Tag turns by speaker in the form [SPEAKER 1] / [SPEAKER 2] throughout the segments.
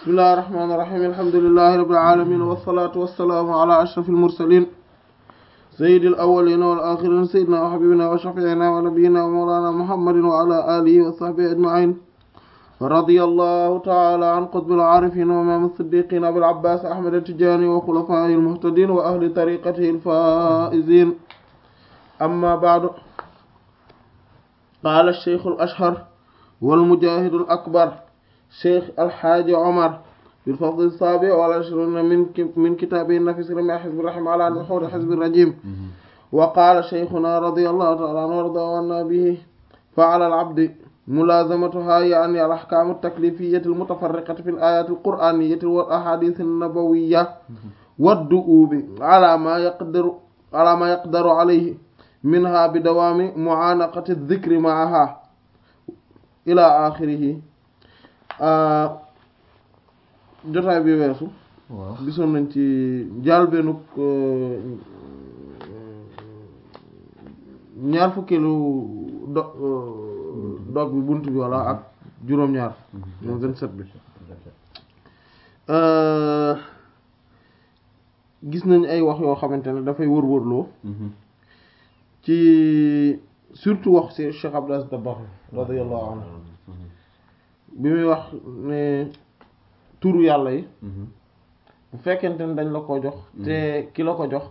[SPEAKER 1] bismillahi rahmaani rahiim alhamdulillahi rabbil aalamiin wassalaatu wassalaamu ala ashrafil mursaliin sayyidil awwaliina wal aaxiriina sayyidinaa wa habiibinaa wa shafii'inaa wa nabiyyinaa wa mawlaanaa muhammadin wa ala aalihi wa sahbihi ajma'iin radiyallahu ta'ala an qutbil aarifiin wa imaam as-siddiqiin abil abbaas ahmad at-tijaani wa xulafaa'ihil muhtadiin wa ahli tariiqatihil faa'iziin amma ba'du qaala ash-shaykhul ashhar wal mujaahidul akbar cheikh alxaaji omar bil fasl saabi wal ishruna min min kitaabihi nafis rami xizbi rahim ala nuxuuri xizbi rajim wa qaala cheikhuna radiyallahu taala anhu warda wanna bihi fa ala al abdi mulaazamatuha yaani al ahkaamu at-taklifiyati al mutafarriqati fi al ayati al qur'aniyati wal ahadith an nabawiyya waddu'ubi ala ma yaqdiru ala ma yaqdaru alayhi minha bi dawaami mu'aanaqati adh-dhikri ma'aha ila axirihi jotaay bi weesu gisoon nañ ci njàlbéenug ñaar fukkeelu do dog bi bunt bi walla ak juróom-ñaar moom vingt-sept bi gis nañ ay wax yoo xamante ne dafay wër-wërloo ci surtout wax ci Cheikh Abdou Aziz Dabakh radiyallahu anhu bi muy wax ne turu yàlla yi bu fekkente ne dañ la ko jox te ki la ko jox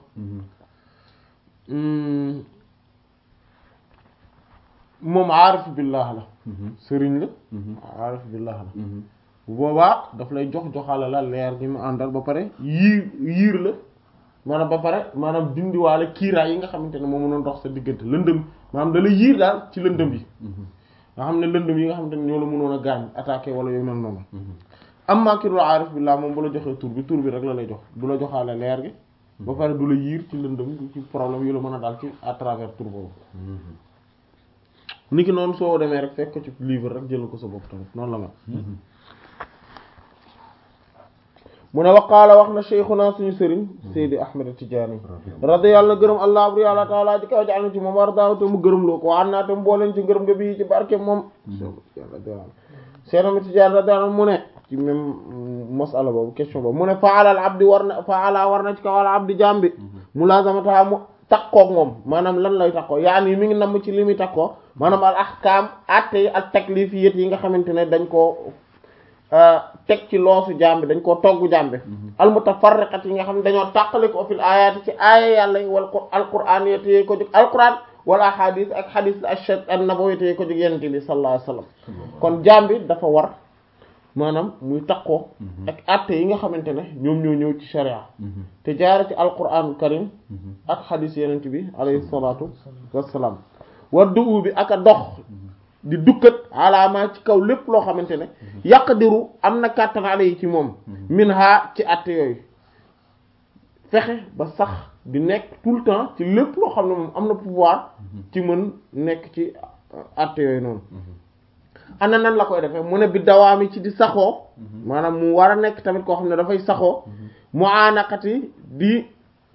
[SPEAKER 1] moom aarif billah la sëriñ la aarif billah la bu boobaa daf lay jox joxale la leer gi mu àndal ba pare yiir yiir la maanaam ba pare maanaam dindiwaale kiiraay yi nga xamante ne moo mënoon dox sa diggante lëndëm maanaam da la yiir daal ci lëndëm yi nga xam ne lëndëm yi nga xamante ne ñoo la mënoon a gaañ attaqué wala yooyu mel noonu am maa ki dul aarif billah moom bu la joxee tur bi tur bi rek la lay jox du la joxaale leer gi ba pare du la yiir ci lëndëm ci problème yu la mën a daal ci à travers tur boobu niki noonu soo demee rek fekk ko ci livre rek jël ko sa bopp tamit noonu la mel mu ne waqaala wax na cheikhuna suñu sëriñ Seydi Ahmed Tidiane radiyallahu gërëm allah abri yàlla taala ji kaw jaal na ci moom war daaw te mu gërëm loo ko waan naa te mu booleen ci ngërëm nga bii ci barke moom Seydi Ahmed Tidiane radiyallahu mu ne ci même masala boobu question boobu mu ne faalal abdi war na faala war na ci kaw al abdi jambi mulazamata mu takkoog moom maanaam lan lay takkoo yaani mi ngi namm ci li muy takkoo maanaam al ahkam atte yi ak taklifiyat yi nga xamante ne dañ koo teg ci loosu jambi dañ koo togg jambi al mutafarriqat yi nga xam ne dañoo tàqale ko fil ayati ci aaya yàlla yi wal alquran yéteyee ko jóg alquran wala hadith ak hadith ashad an nabawi yéteyee ko jóg yenente bi sallallahu alayhi wasallam kon jambi dafa war maanaam muy takkoo ak atte yi nga xamante ne ñoom ñoo ñëw ci sharia te jaare ci alquranul karim ak hadith yenente bi alayhi salatu wassalaam war du'u bi ak a dox di dukkat alaama ci kaw lépp loo xamante ne yaqdiru am na kàttan ale yi ci moom min ha ci atte yooyu fexe ba sax di nekk tout le temps ci lépp loo xam ne moom am na pouvoir ci mën nekk ci atte yooyu noonu ana nan la koy defee mu ne bi dawaami ci di saxoo maanaam mu war a nekk tamit koo xam ne dafay saxoo mu aanaqati di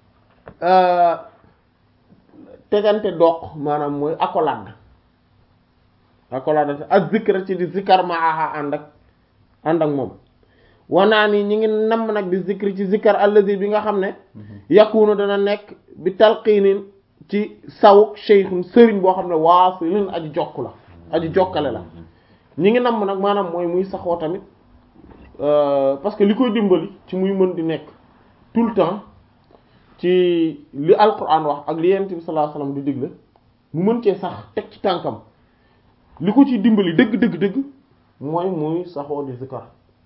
[SPEAKER 1] tegante doq maanaam mooy accolade accolade ak zikra ci di zikar maaha ànd ak ànd ak moom wanaa ni ñi ngi namm nag di zikri ci zikar allazi bi nga xam ne yakunu dana nekk bi talqiinin ci saw sheykhun sëriñ boo xam ne waasilin aji jokk la aji jokkale la ñi ngi namm nag maanaam mooy muy saxoo tamit parce que li koy dimbali ci muy mën di nekk tout le temps ci li alquran wax ak li yonent bi sallallahu alayhi wasallam di digle mu mën cee sax teg ci tànkam li ko ci dimbali dëgg dëgg dëgg mooy muy saxoo di zikar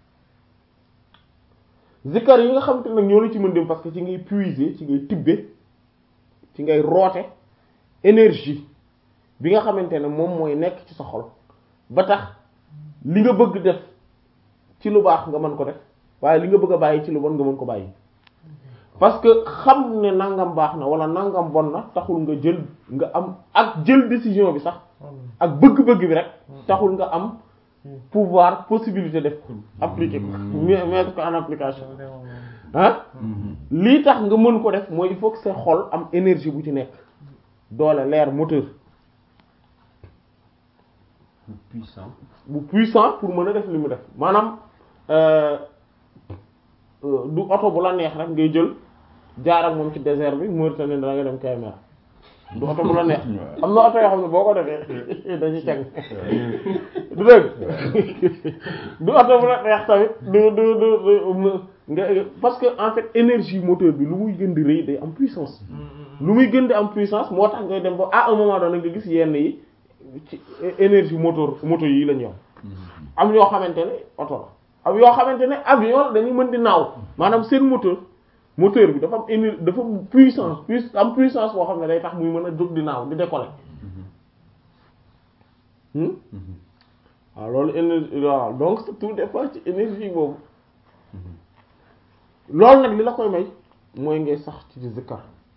[SPEAKER 1] zikar yi nga xam te nag ñoo la ci mën dem parce que ci ngay puiser ci ngay tibbe ci ngay roote énergie bi nga xamante ne moom mooy nekk ci sa xol ba tax li nga bëgg def ci lu baax nga mën ko def waaye li nga bëgg a bàyyi ci lu bon nga mën ko bàyyi parce que xam ne nangam baax na wala nangam bon na taxul nga jël nga am ak jël décision bi sax ak bëgg-bëgg bi rek taxul nga am pouvoir possibilité def ko appliquer ko mettre ko en application ah lii tax nga mën ko def mooy il faut que sa xol am énergie bu ci nekk doole leer moteur
[SPEAKER 2] puissant
[SPEAKER 1] bu puissant pour mën a def li mu def maanaam du oto bu la neex rek ngay jël jaar ak moom ci désert bi Mauritanie da nga dem Kébémer du oto bu la neex am na oto yoo xam ne boo ko defee dañuy cag du dëgg du oto bu la neex tamit du du du nga parce que en fait énergie moteur bi lu muy gën di rëy day am puissance lu muy gën di am puissance moo tax ngay dem ba à un moment donné nga gis yenn yi ci énergie moteur moto yi la ñu am am yoo xamante ne oto la am yoo xamante ne avion dañuy mën di naaw maanaam seen moteur moteur bi dafa am énergie dafa am puissance puis am puissance boo xam ne day tax muy mën a jóg di naaw di décoller waaw loolu énergie waaw donc tout dépend ci énergie boobu loolu nag li la koy may mooy ngay sax ci di zikkar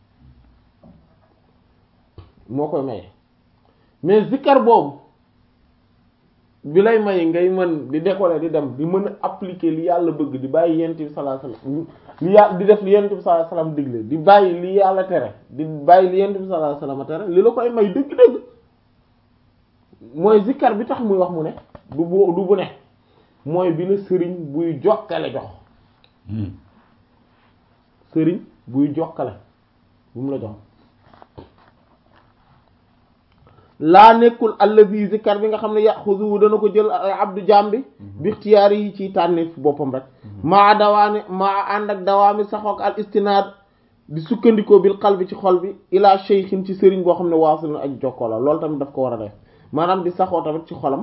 [SPEAKER 1] moo koy maye mais zikkar boobu bi lay may ngay mën di décoller di dem di mën a appliquer li yàlla bëgg di bàyyi yent bi sallallahu alayhi wasallam li yàlla di def li yent bi sallallahu alayhi wasallam digle di bàyyi li yàlla tere di bàyyi li yent bi sallallahu alayhi wasallam tere li la koy may dëgg-dëgg mooy zikkar bi tax muy wax mu ne du bu du bu ne mooy bi la sëriñ buy jokkale jox sëriñ buy jokkale bu mu la jox laa nekkul allazi zikkar bi nga xam ne yaxuzu dana ko jël abdu jambi bi ixtiyaar yi ci tànneef boppam rek maa dawaane maa ànd ak dawaami saxook al istinaad di sukkandikoo bil qalbi ci xol bi ila shaykhin ci sëriñ boo xam ne waasul na ak jokkoo la loolu tamit daf ko war a def maanaam di saxoo tamit ci xolam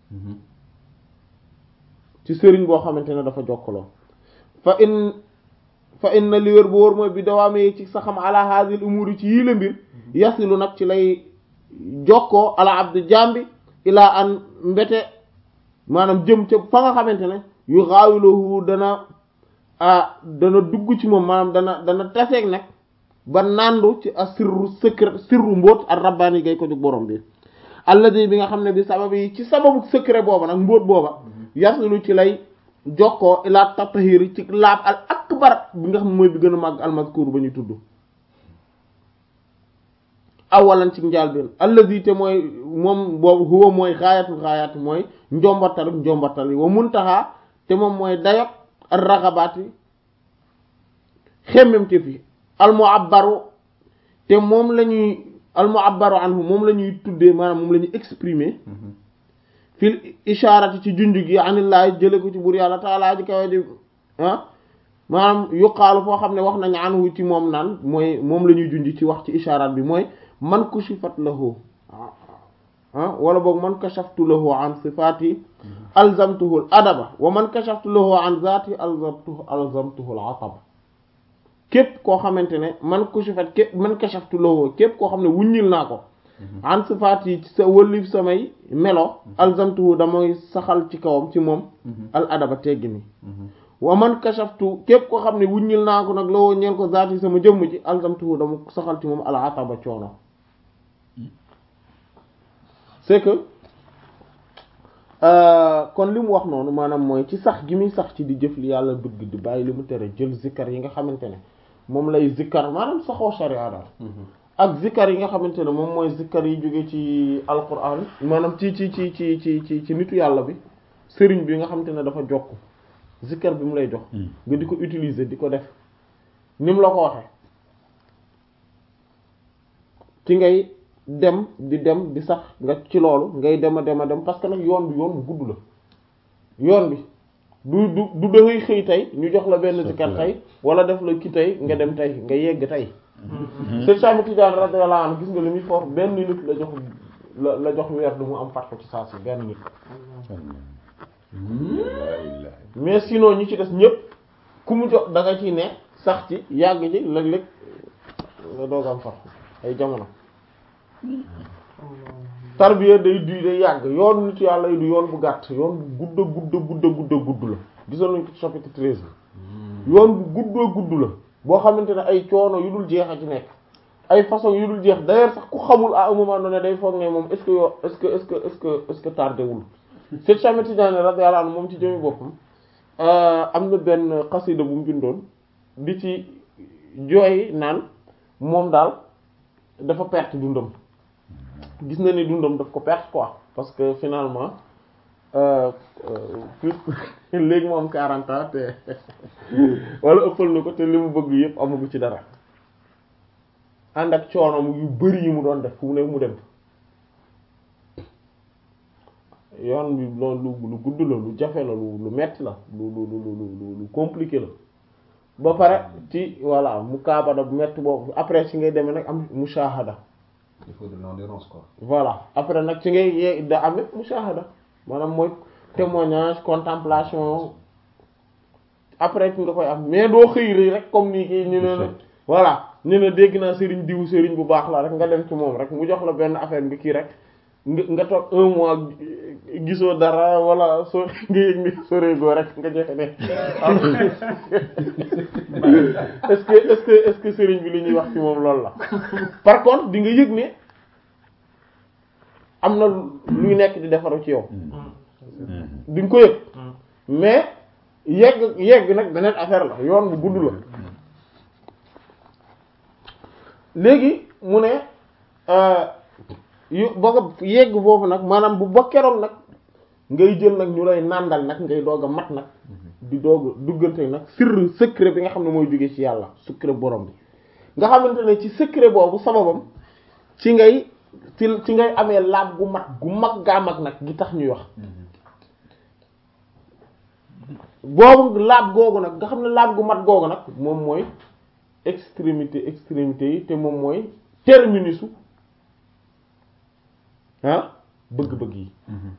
[SPEAKER 1] ci sëriñ boo xamante ne dafa jokkaloo fa in fa inna li wér bu wóor mooy bi dawaamee ci saxam ala hadhihi umuri ci yii la mbir yasilu nag ci lay jokkoo ala abdu jambi ilaa an mbete maanaam jëm ca fa nga xamante ne yu xaawilohu dana ah dana dugg ci moom maanaam dana dana taseeg nag ba nandu ci a sirru secret sirru mbóot ak rabbaani gay ko jóg borom bi alladi bi nga xam ne bi sabab yi ci sababu secret booba nag mbóot booba yasilu ci lay jokkoo ilaa tatahiri ci laab al akbar bi nga xam ne mooy bi gën a màgg almaskuur ba ñu tudd awalan ci njaalbeen allazi te mooy moom boobu huwa mooy xaayatul xaayaat mooy njombatal njombatal yi wa muntaha te moom mooy dayok ar raxabaat yi xemmem te fi al mu'abbaru te moom la ñuy al mu'abbaru anhu moom la ñuy tuddee maanaam moom la ñuy exprimer fil ishaarati ci junj gi anillahi jële ko ci buur yàlla taalaa ji kawe di ah maanaam yuqaalu foo xam ne wax nañ anhu ci moom naan mooy moom la ñuy junj ci wax ci ishaaraat bi mooy man kushifat lahu ah wala boog man kashaftu lahu an sifaati alzamtuhu al adaba wa man kashaftu lahu an zaati alzamtuhu alzamtuhu al ataba képp koo xamante ne man kushifat képp man kashaftu lahu képp koo xam ne wuññil naa ko an sifaat yi ci sa wëlif samay melo alzamtuhu damay saxal ci kawam ci moom al adaba teggi ni wa man kashaftu képp koo xam ne wuññil naa ko nag lawoo ñeel ko zaati sama jëmm ji alzamtuhu dama saxal ci moom al ataba coono c'est que kon li mu wax noonu maanaam mooy ci sax gi muy sax ci di jëf li yàlla bëgg di bàyyi li mu tere jël zikkar yi nga xamante ne moom lay zikkar maanaam saxoo sharia daal ak zikkar yi nga xamante ne moom mooy zikkar yi jóge ci alquran maanaam ci ci ci ci ci ci ci nitu yàlla bi sëriñ bi nga xamante ne dafa jokk zikkar bi mu lay jox nga di ko utiliser di ko def ni mu la ko waxee ci ngay dem di dem di sax nga ci loolu ngay dem a dem a dem parce que nag yoon bi yoon bu gudd la yoon bi du du du da ngay xëy tey ñu jox la benn zikkar tey wala def la ki tey nga dem tey nga yegg tey Seydou Cheikh Tidiane radiyallahu anhu gis nga li muy fort benn nit la jox la la jox weer du mu am fat ko ci saa si benn nit mais sinon ñi ci des ñëpp ku mu jox da nga ciy ne sax ci yàgg ci léeg-léeg nga doog am fat ay jamono tarbiya day du day yàgg yoon nit yàlla yi du yoon bu gàtt yoon bu gudda gudda gudda gudda gudd la gisoon nañ ko ci chapitre treize bi yoon bu gudda gudd la boo xamante ne ay coono yu dul jeex a ci nekk ay façon yu dul jeex d'ailleurs sax ku xamul à un moment donné day foog ne moom est-ce que yoo est-ce que est-ce que est-ce que est-ce que tardé wul Seydou Cheikh Tidiane radiyallahu anhu moom ci jëmi boppam am na benn xasida bu mu bindoon di ci jooy naan moom daal dafa perte dundam gis na ni dundam daf ko perte quoi parce que finalement léegi moom 40 ans te wala ëppal na ko te li mu bëgg yëpp amagu ci dara ànd ak coono yu bari yi mu doon def fu mu ne mu dem yoon bi loolu lu gudd la lu jafe la lu lu metti la lu lu lu lu lu compliqué la ba pare ci voilà mu kaabada bu metti boobu après ci ngay demee nag am mushahada
[SPEAKER 2] il faut de l'endurance quoi.
[SPEAKER 1] voilà après nag ci ngay ye da amee mushahada maanaam mooy témoignage contemplation après ci nga koy am mais doo xëy rek rek comme nii kii ñu ne voilà ñu ne dégg naa sëriñ diw sëriñ bu baax la rek nga dem ci moom rek mu jox la benn affaire bi kii rek nga nga toog un mois gisoo dara wala soo nga yëg ni soreegoo rek nga joxe ne est-ce que est-ce que est-ce que sëriñ bi li ñuy wax ci moom loolu la par contre di nga yëg ne am na luy nekk di defaru ci yow di nga ko yëg mais yegg yegg nag beneen affaire la yoon bu gudd la léegi mu ne yu ba nga yegg boobu nag maanaam bu ba keroog nag ngay jël nag ñu lay nàndal nag ngay doog a mat nag di doog a duggante nag sirr secret bi nga xam ne mooy jóge ci yàlla secret borom bi nga xamante ne ci secret boobu sababam ci ngay ci ci ngay amee laab gu mat gu mag gaa mag nag gi tax ñuy wax boobu laab googu nag nga xam ne laab gu mat googu nag moom mooy extrémité extrémité yi te moom mooy terminusu ah bëgg-bëgg yi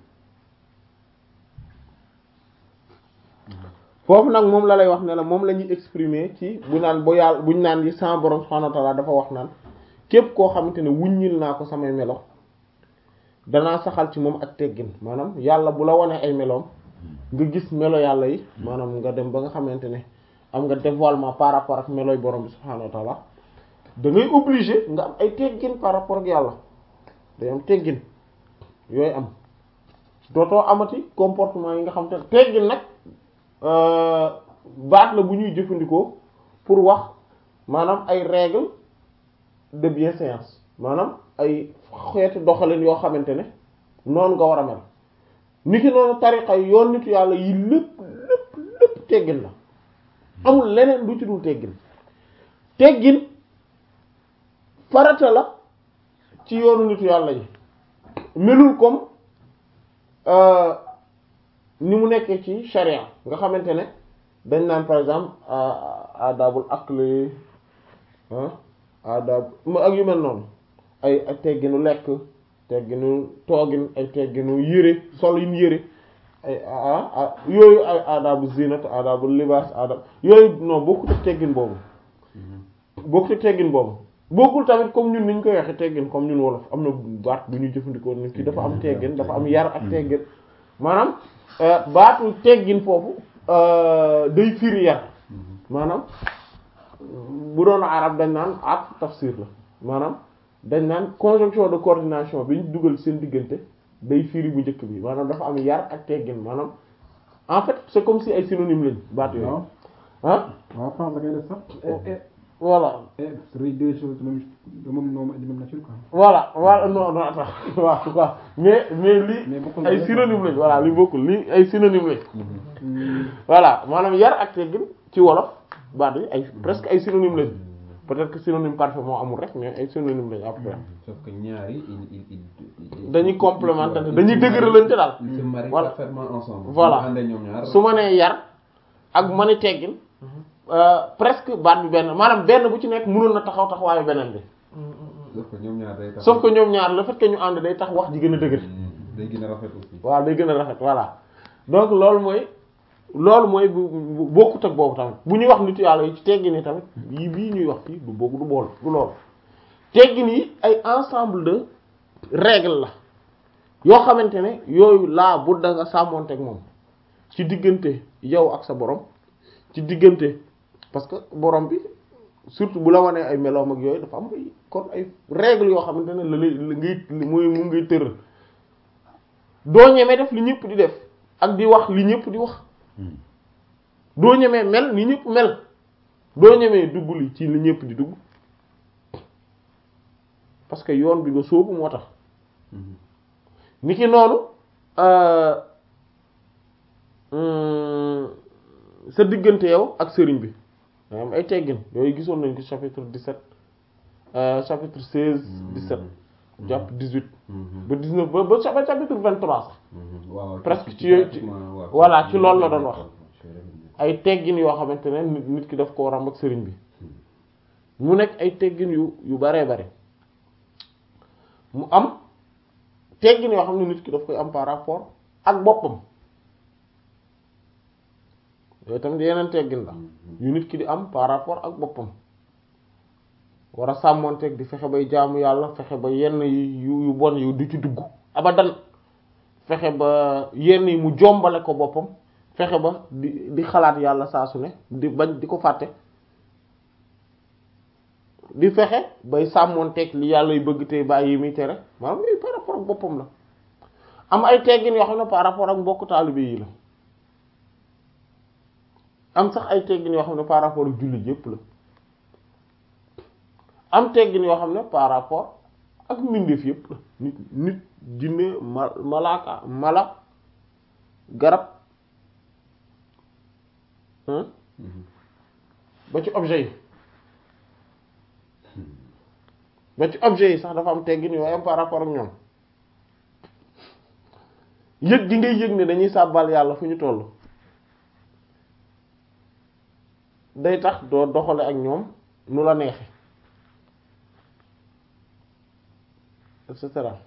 [SPEAKER 1] foofu nag moom la lay wax ne la moom la ñuy exprimer ci bu naan bu yàlla buñ naan yi sama borom subhanahu wa ta'ala dafa wax naan képp koo xamante ne wuññil naa ko samay melo danaa saxal ci moom ak teggin maanaam yàlla bu la wanee ay meloom nga gis melo yàlla yi maanaam nga dem ba nga xamante ne am nga dévoilement par rapport ak meloy borom bi subhanahu wa ta'ala da ngay obligé nga am ay teggin par rapport ak yàlla day am teggin yooyu am dootoo amati comportement yi nga xam te ne teggin nag baat la bu ñuy jëfandikoo pour wax maanaam ay règles de bienséance maanaam ay xeeti doxalin yoo xamante ne noonu nga war a mel niki noonu tariqa yi yoon nitu yàlla yi lépp lépp lépp teggin la amul leneen lu ci dul teggin teggin farata la ci yoonu nitu yàlla yi melul comme ni mu nekkee ci sharia nga xamante ne dañ naan par exemple adabul akli adab ak yu mel noonu ay ay tegginu lekk tegginu toogin ay tegginu yére sol yin yére ay yooyu ay adabu zinat adabu libas adab yooyu non bokkul ak teggin boobu bokkul ak teggin boobu bokkul tamit comme ñun niñ koy waxe teggin comme ñun wolof am na baat bu ñuy jëfandikoo nit ki dafa am teggin dafa am yar ak teggin maanaam baatu teggin foofu day firi yar maanaam bu doon arab dañ naan at tafsir la maanaam dañ naan conjonction de coordination bi ñu dugal seen diggante day firi bu njëkk bi maanaam dafa am yar ak teggin maanaam en fait c'est comme si ay synonyme lañ baat yooyu ah
[SPEAKER 3] waaw France da ngay def sax.
[SPEAKER 1] voilà
[SPEAKER 3] c'est deux choses de même de même nom de même nature quoi.
[SPEAKER 1] voilà voilà non non attends waaw quoi mais mais lii
[SPEAKER 3] Mais bokkul
[SPEAKER 1] ay synonyme lañ voilà li bokkul lii ay synonyme lañ voilà maanaam yar ak teggin ci wolof baat yi ay presque ay synonyme lañ peut-être que synonyme parfait moo amul rek mais ay synonyme lañ après
[SPEAKER 2] sauf que ñaari il il il
[SPEAKER 1] dañuy complémenter dañuy dëgëralante daal
[SPEAKER 2] ils se marient
[SPEAKER 1] Voilà.
[SPEAKER 2] parfaitement ensemble
[SPEAKER 1] Voilà.
[SPEAKER 2] ñu àndee ñoom ñaar
[SPEAKER 1] su ma nee yar ak ma ne teggin euh, presque baat bi benn maanaam benn bu ci nekk mënoon na taxaw taxawaayu beneen bi
[SPEAKER 2] sauf que ñoom ñaar day tax
[SPEAKER 1] sauf que ñoom ñaar le fait que ñu ànd day tax wax ji gën a dëgër
[SPEAKER 2] day gën a rafet aussi
[SPEAKER 1] waaw day gën a rafet voilà donc loolu mooy loolu mooy bu bu bokkut ak boobu tamit bu ñuy wax nit yàlla yi ci teggin yi tamit yii bii ñuy wax fii du bokk du bool du loolu teggin yi ay ensemble de règles la yoo xamante ne yooyu laa bu da nga sàmmoonteeg moom ci diggante yow ak sa borom ci diggante parce que borom bi surtout bu la wanee ay meloom ak yooyu dafa am ay kon ay règles yoo xamante ne la lay la ngay muy mu ngay tëral doo ñemee def li ñëpp di def ak di wax li ñëpp di wax doo ñemee mel ni ñëpp mel doo ñemee dugg li ci li ñëpp di dugg parce que yoon bi nga sóobu moo tax ni ki noonu hum, sa diggante yow ak sëriñ bi da am ay teggin yooyu gisoon nañ ko chapitre 17 euh, chapitre 16 17 jàpp 18 ba 19 ba ba ba chapitre 23 sax
[SPEAKER 2] waaw
[SPEAKER 1] presque ci yooyu ci voilà ci loolu la doon wax ay teggin yoo xamante ne nit nit ki daf koo ràmb ak sëriñ bi mu nekk ay teggin yu yu baree bare mu am teggin yoo xam ne nit ki daf koy am par rapport ak boppam yooyu tamit yeneen teggin la yu nit ki di am par rapport ak boppam war a sàmmonteeg di fexe bay jaamu yàlla fexe ba yenn yi yu yu bon yu du ci dugg abadan fexe ba yenn yi mu jombale ko boppam fexe ba di di xalaat yàlla saa su ne di bañ di ko fàtte di fexe bay sàmmonteeg li yàlla yu bëgg te bàyyi yi muy tere maanaam yooyu par rapport ak boppam la am ay teggin yoo xam ne par rapport ak mbokku taalibe yi la am sax ay teggin yoo xam ne par rapport ak jullit yépp la am teggin yoo xam ne par rapport ak mbindeef yépp la nit nit jinne ma malaaka mala garab hein ba ci objet yi ba ci objet yi sax dafa am teggin yooyu am par rapport ak ñoom yëg gi ngay yëg ne dañuy sàbbal yàlla fu ñu toll day tax doo doxale ak ñoom nu la neexe et cetera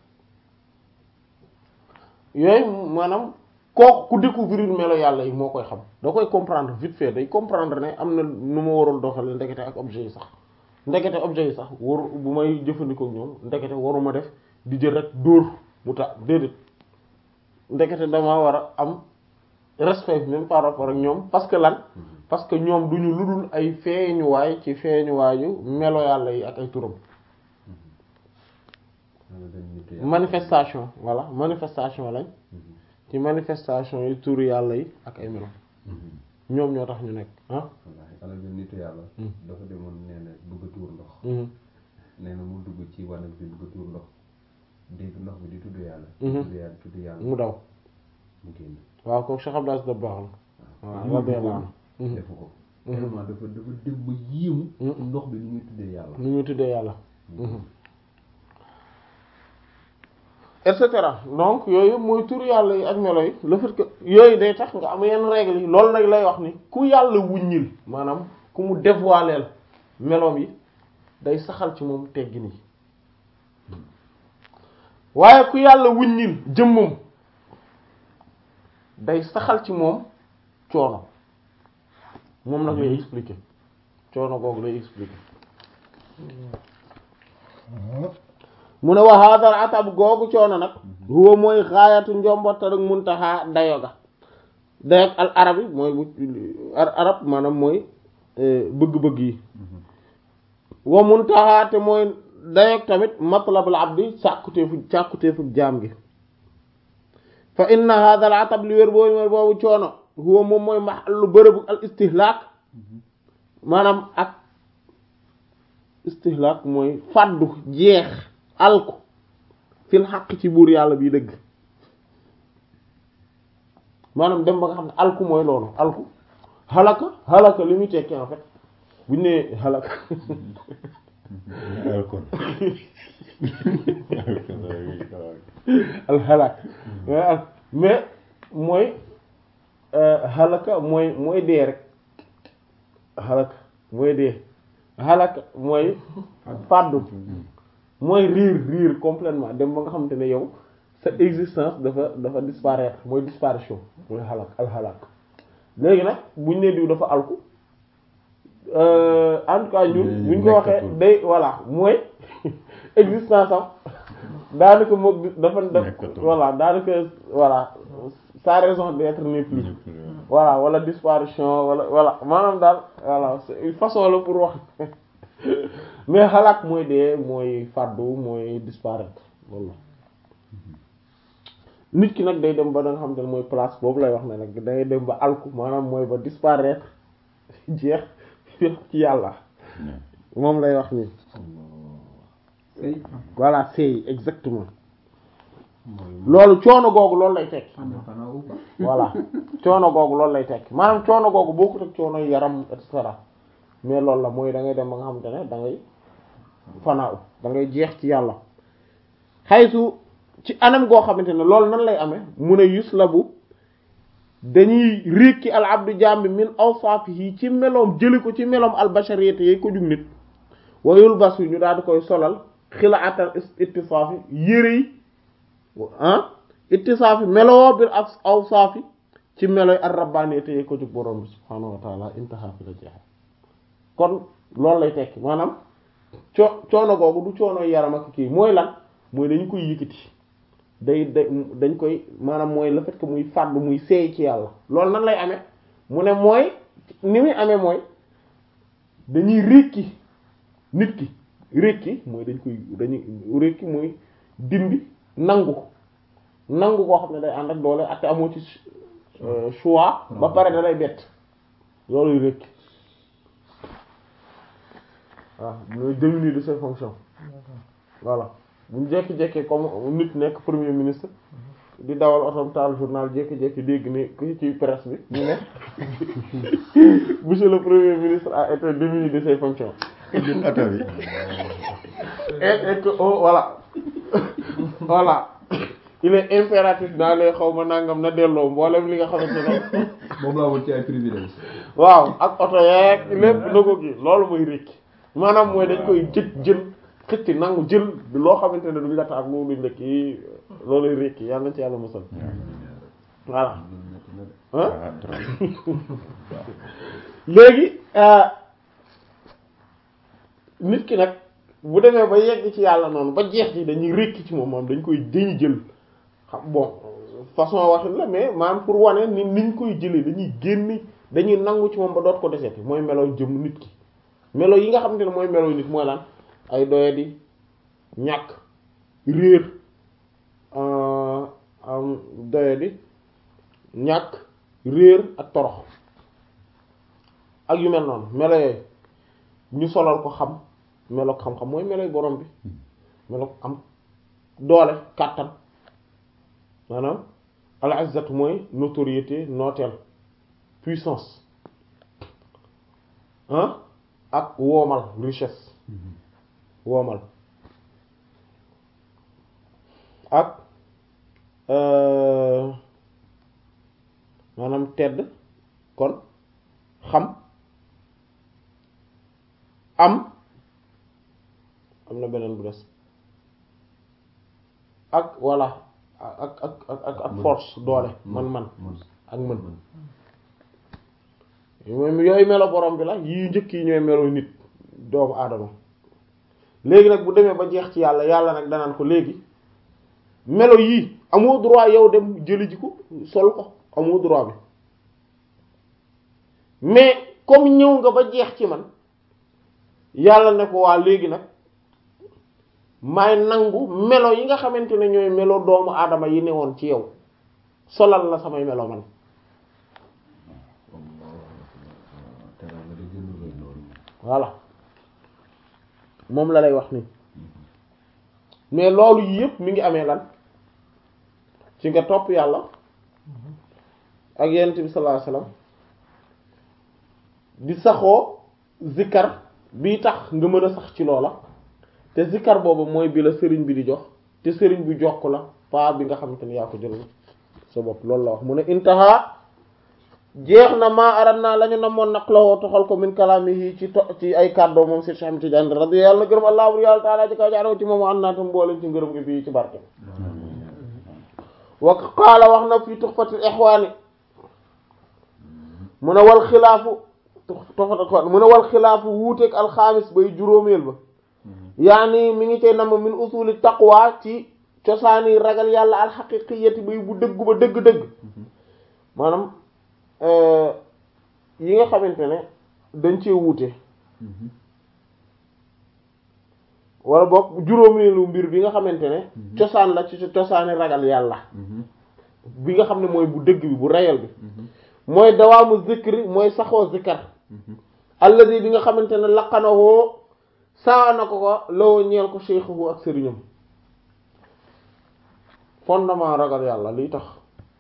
[SPEAKER 1] yooyu maanaam kooku ku découvrir melo yàlla yi moo koy xam da koy comprendre vite fait day comprendre ne am na nu ma warul doxale ndekete ak objet yi sax ndekete objet yi sax waru bu may jëfandikoo ak ñoom ndekete waruma def di jël rek dóor mu ta déedéet ndekete dama war a am respect même par rapport ak ñoom parce que lan parce que ñoom duñu ludul ay feeñuwaay ci feeñuwaayu melo yàlla yi ak ay turam manifestation voilà manifestation lañ ci manifestation yi turu yàlla yi ak ay melo ñoom ñoo tax ñu nekk ah
[SPEAKER 2] wallaahi alal bi nitu yàlla dafa demoon nee na bëgg a tuur ndox
[SPEAKER 1] mhm
[SPEAKER 2] nee na mu dugg ci wanag bi bëgg a tuur ndox dégg ndox bi di tudd yàlla
[SPEAKER 1] Mhm.
[SPEAKER 2] tudd yàlla tudd yàlla
[SPEAKER 1] mu daw
[SPEAKER 2] mu génn
[SPEAKER 1] waaw kooku Cheikh Abdou Aziz Dabakh la waaw radiyallahu anhu Mhm.
[SPEAKER 2] defu ko tellement dafa dafa dem ba yéemu
[SPEAKER 1] Mhm.
[SPEAKER 2] ndox bi ni muy tuddee yàlla
[SPEAKER 1] ni ñu tuddee yàlla et cetera donc yooyu mooy tur yàlla yi ak melo yi le fait que yooyu day tax nga am yenn règles yi loolu nag lay wax ni ku yàlla wuññil maanaam ku mu dévoileel meloom yi day saxal ci moom teggin yi waaye ku yàlla wuññil jëmmam day saxal ci moom coono moom nag lay expliquer coono googu lay expliquer mu ne wa hadal atab googu coono nag huwa mooy xaayatu njombotal ak muntaha dayo ga dayo al arab yi mooy bu ar- arab maanaam mooy eh, bëgg-bëgg yi wa muntaha te mooy dayo tamit matlabul abdi càkkuteefu càkkuteefu jaam gi fa inna hadal atab li wér boobu mooy boobu coono huwa moom mooy mahallu bërëbu al istihlaak maanaam ak istihlaak mooy fàddu jeex alku fil xaq ci buur yàlla bii dëgg maanaam dem ba nga xam ne alku mooy loolu alku halaka halaka li muy tekki en fait bu ñu nee halaka
[SPEAKER 4] alkon
[SPEAKER 1] al halak mais al mais mooy euh, halaka mooy mooy dee rek halaka mooy dee halaka mooy fàddu mooy riir riir complètement dem ba nga xamante ne yow sa existence dafa dafa disparaître mooy disparition mooy halak al halak léegi nag buñ ne diw dafa alku euh, en tout cas ñun
[SPEAKER 4] Mais
[SPEAKER 1] buñ ko waxee
[SPEAKER 4] nekkatul.
[SPEAKER 1] day voilà mooy existence am daanaka moom dafa def
[SPEAKER 4] Nekkatul.
[SPEAKER 1] voilà daanaka voilà sa raison d'être n'est plus voilà wala disparition wala voilà maanaam daal voilà c'est une façon la pour wax mais xalaat mooy dee mooy fàddu mooy disparaître loolu la nit ki nag day dem ba da nga xam ne mooy place boobu lay wax ne nag day dem ba alku maanaam mooy ba disparaître jeex ci yàlla moom lay wax nii
[SPEAKER 3] Sëy.
[SPEAKER 1] voilà c'est exactement
[SPEAKER 2] mooy
[SPEAKER 1] loolu coono googu loolu lay tekki
[SPEAKER 2] xanaa ou pas
[SPEAKER 1] voilà coono googu loolu lay tekki maanaam coono googu bokkut ak coono yaram et cetera mais loolu la mooy da ngay dem ba nga xamante ne da ngay fanaaw da ngay jeex ci yàlla xaysu ci anam goo xamante ne loolu nan lay amee mu ne yuslabu dañuy rékki al abdu jaam bi min awsaafihi ci meloom jëli ko ci meloom al bashariyati yay ko jug nit wa yulbasu ñu daal di koy solal xilaatal ittisaafi yére yi ah ittisaafi meloo bil ak awsaafi ci meloy ar rabbaniyati yay ko jug borom bi subhaanahu wa taala intaha fi la jeexe kon loolu lay tekki maanaam coo coono googu du coono yaram ak kii mooy lan mooy dañ koy yëkkati day day dañ koy maanaam mooy le fait que muy fàddu muy seey ci yàlla loolu nan lay amee mu ne mooy ni muy amee mooy dañuy rékki nit ki rékki mooy dañ koy dañuy rékki mooy dindi nangu ko nangu koo xam ne day ànd ak doole ak te amoo ci euh, choix ba pare da lay bett looluy rékki waaw mooy démunier de ses fonctions voilà bu ñu jékki-jékki comme nit nekk premier ministre di dawal otom taal journal jékki-jékki dégg ne ku ci presse bi ñu ne monsieur le premier ministre a été démis de ses fonctions
[SPEAKER 4] jël oto bi
[SPEAKER 1] et et que oh voilà voilà il est impératif dans les xaw ma nangam na delloo mboolem li nga xamante ne
[SPEAKER 2] moom laa woon ci ay privilèges
[SPEAKER 1] waaw ak oto yeeg lépp na ko gi loolu mooy rékki maanaam mooy dañ koy jël jël xëcc nangu jël loo xamante ne duñ la tax loolu duñ la kii looluy rékki yàlla nañ ci yàlla musal voilà ah
[SPEAKER 4] ah trop
[SPEAKER 1] léegi euh, nit ki nag bu demee ba yegg ci yàlla noonu ba jeex ci dañuy rékki ci moom moom dañ koy dañuy jël xam bon façon waxin la mais maanaam pour wane ni niñ koy jëlee dañuy génne dañuy nangu ci moom ba doot ko deseeti mooy melo jëm nit ki melo yi nga xamante ne mooy melo nit mooy lan ay doyadi ñàkk réer euh, am doyadi ñàkk réer ak torox ak yu mel noonu melo yooyu ñu solal ko xam melo xam-xam mooy meloy borom bi melo am doole kàttan maanaam al izzatu mooy notoriété nooteel puissance ah ak woomal richesse woomal ak euh, maanaam tedd kon xam am am na beneen bu des ak voilà ak ak ak ak ak force doole man-man ak mën mooy yooyu melo borom bi la yii njëkk yi ñooy melo nit doomu aadama léegi nag bu demee ba jeex ci yàlla yàlla nag danaan ko léegi melo yii amoo droit yow dem jëli ji ko sol ko amoo droit bi mais comme ñëw nga ba jeex ci man yàlla ne ko waa léegi nag maay nangu melo yi nga xamante ne ñooy melo doomu aadama yi ne woon ci yow solal la samay melo man
[SPEAKER 2] teraanga di gën a rëy loolu
[SPEAKER 1] voilà moom la lay wax nii mais loolu yëpp mi ngi amee lan ci nga topp yàlla ak yonent bi sallallahu alayhi wasallam di saxoo zikkar bi tax nga mën a sax ci loola te zikkar boobu mooy bi la sëriñ bi di jox te sëriñ bi jox ko la pas bi nga xamante ni yaa ko jël sa bopp loolu la wax mu ne intaha jeex na maa arat naa la ñu namoon naq la woo toxal ko min kalaamihi ci to ci ay kàddoo moom si Cheikh Ahmed Tidiane radi yàlla na gërëm allah bur yàlla taala ci kaw jaaroo ci moom an naatam mbooleen ci ngërëm gi bii ci barke wa qaala wax na fii tuhfatul ihwaani mu ne wal xilaafu tuhfatul ihwaani mu ne wal xilaafu wuuteeg alxaamis bay juróomeel ba yaani mi ngi cay nam min usuli taqwa ci cosaani ragal yàlla alxaqiqiyati bay bu dëggu ba dëgg-dëgg maanaam yi nga xamante ne dañ cee wuute wala boog juróomeelu mbir bi nga xamante ne cosaan la ci cosaani ragal yàlla bi nga xam ne mooy bu dëgg bi bu reyal bi mooy dawaamu zikri mooy saxoo zikar alladi bi nga xamante ne laqanawoo saa na ko ko lawoo ñeel ko cheikhu ak sëriñam fondement ragal yàlla liy tax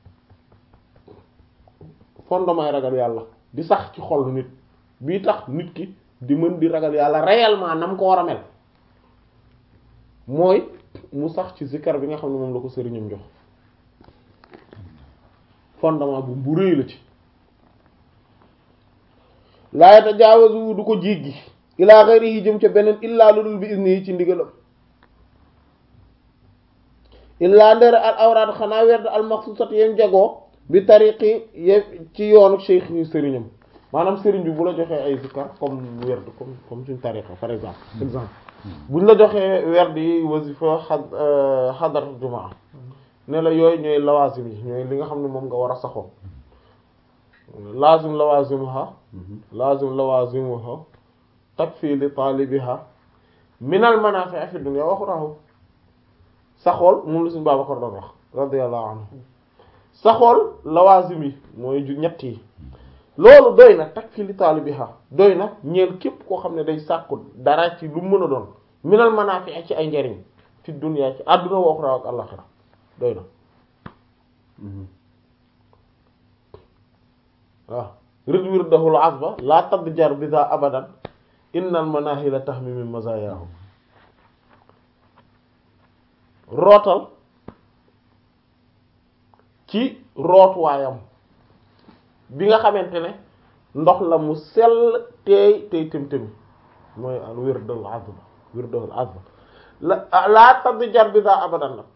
[SPEAKER 1] fondement yi ragal yàlla di sax ci xol nit bii tax nit ki di mën di ragal yàlla réellement nam ko war a mel mooy mu sax ci zikkar bi nga xam ne moom la ko sëriñam jox fondement bu bu rëy la ci laa tajaawazu du ko jéggi ilaa ghayrihi jëm ca beneen illaa lu dul bi izni yi ci ndigalam illaa ndere al awraat xanaa werd al maxsusat yeen jagoo bi tariqi ye ci yoonu cheikh yi sëriñam maanaam sëriñ bi bu la joxee ay zikkar comme werd comme comme suñ tariqa par exemple exemple buñ la joxee werd yi wasifa xad xadar jumaa ne la yooyu ñooy lawaasim yi ñooy li nga xam ne moom nga war a saxoo laazim lawazimuha laazim lawazimuha takfi li taalibiha minal manaafi' fi dunya wa ukhra saxool moom la suñu Babacar doon wax radiyallahu anhu saxool lawazim yi mooy ju ñett yi loolu doy na takfi li taalibiha doy na ñeel képp koo xam ne day sàkku dara ci lu mën a doon minal manaafi' ci ay njariñ fi dunya ci àdduna wa ukhra ak àllaxira doy na waaw rid wirdahul asba laa tadd jar bisa abadan innal manahila tahmi min mazayahu rootal ci rootuwaayam bi nga xamante ne ndox la mu sell teey tey tëm-tëmi mooy al wirdul asba wirdahul asba la laa tadd jar bisa abadan nag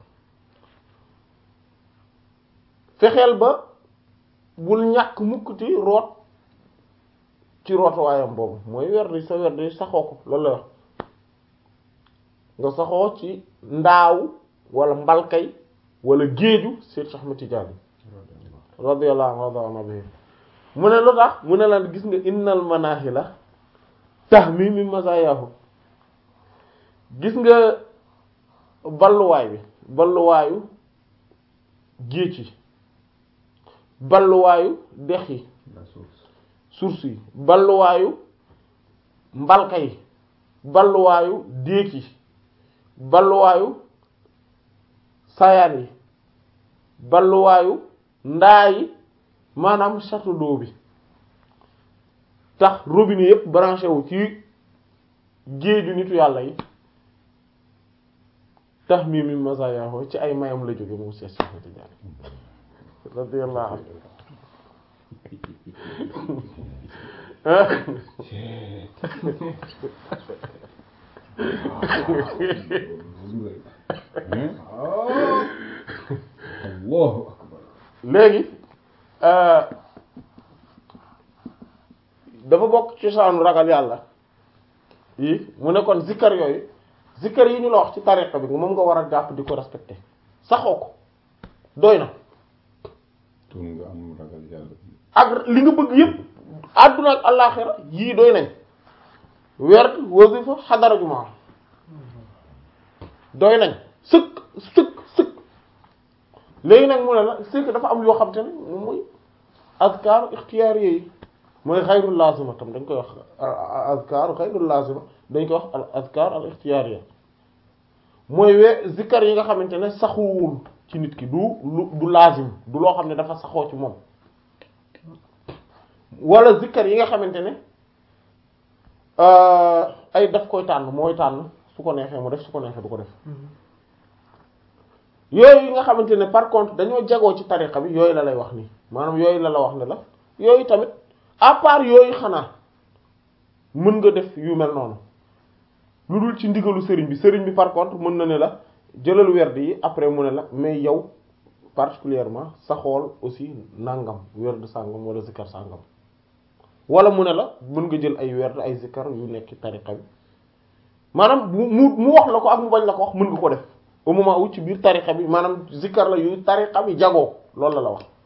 [SPEAKER 1] fexeel ba bul ñàkk mukkuti root ci rootuwaayam boobu mooy werdi sa werdi saxoo ko loolu la wax nga saxoo ci ndaaw wala mbalkay wala géeju Seex Ahmad Tijaani radiyallahu anhu bihi mu ne lu tax mu ne la gis nga innal manahila tahmi min mazayahu gis nga balluwaay bi balluwaayu géej yi balluwaayu dex yi source yi balluwaayu mbalka yi balluwaayu déeg yi balluwaayu sayaan yi balluwaayu ndaa yi maanaam château d'eau bi tax robinet yépp branché wu ci géeju nitu yàlla yi tax mii mi masayaho ci ay mayam la jóge moom Seex Ahmad Tijaani radiyallahu anhu
[SPEAKER 2] Allahu akbar
[SPEAKER 1] léegi dafa bokk ci cosaanu ragal yàlla yi mu ne kon zikkar yooyu zikkar yi ñu la wax ci tariqa bi moom nga war a jàpp di ko respecté saxoo ko doy na
[SPEAKER 4] tur nga am ragal yàlla
[SPEAKER 1] ak li nga bëgg yëpp àdduna ak àllaaxira yii doy nañ werd wasifa xadara jumaa doy nañ sëkk sëkk sëkk léegi nag mu ne la c'est que dafa am yoo xam te ne moom mooy azkaaru ixtiyaar yi mooy xayrul lazima tam dañ koy wax azkaaru xayrul lazima dañ koy wax al azkaar al ixtiyaar yi mooy we zikkar yi nga xamante ne saxuwul ci nit ki du lu du lazim du loo xam ne dafa saxoo ci moom wala zikkar yi nga xamante ne ay daf koy tànn mooy tànn su ko neexee mu def su ko neexee du ko def yooyu yi nga xamante ne par contre dañoo jagoo ci tariqa bi yooyu la lay wax nii maanaam yooyu la la wax ne la yooyu tamit à part yooyu xanaa mën nga def yu mel noonu lu dul ci ndigalu sëriñ bi sëriñ bi par contre mën na ne la jëlal werd yi après mu ne la mais yow particulièrement sa xool aussi nangam werd sàngam wala zikkar sàngam wala mu ne la mën nga jël ay werd ay zikkar yu nekk ci tariqa bi maanaam mu mu mu wax la ko ak mu bañ la ko wax mën nga ko def au moment où ci biir tariqa bi maanaam zikkar la yu tariqa bi jagoo loolu la la wax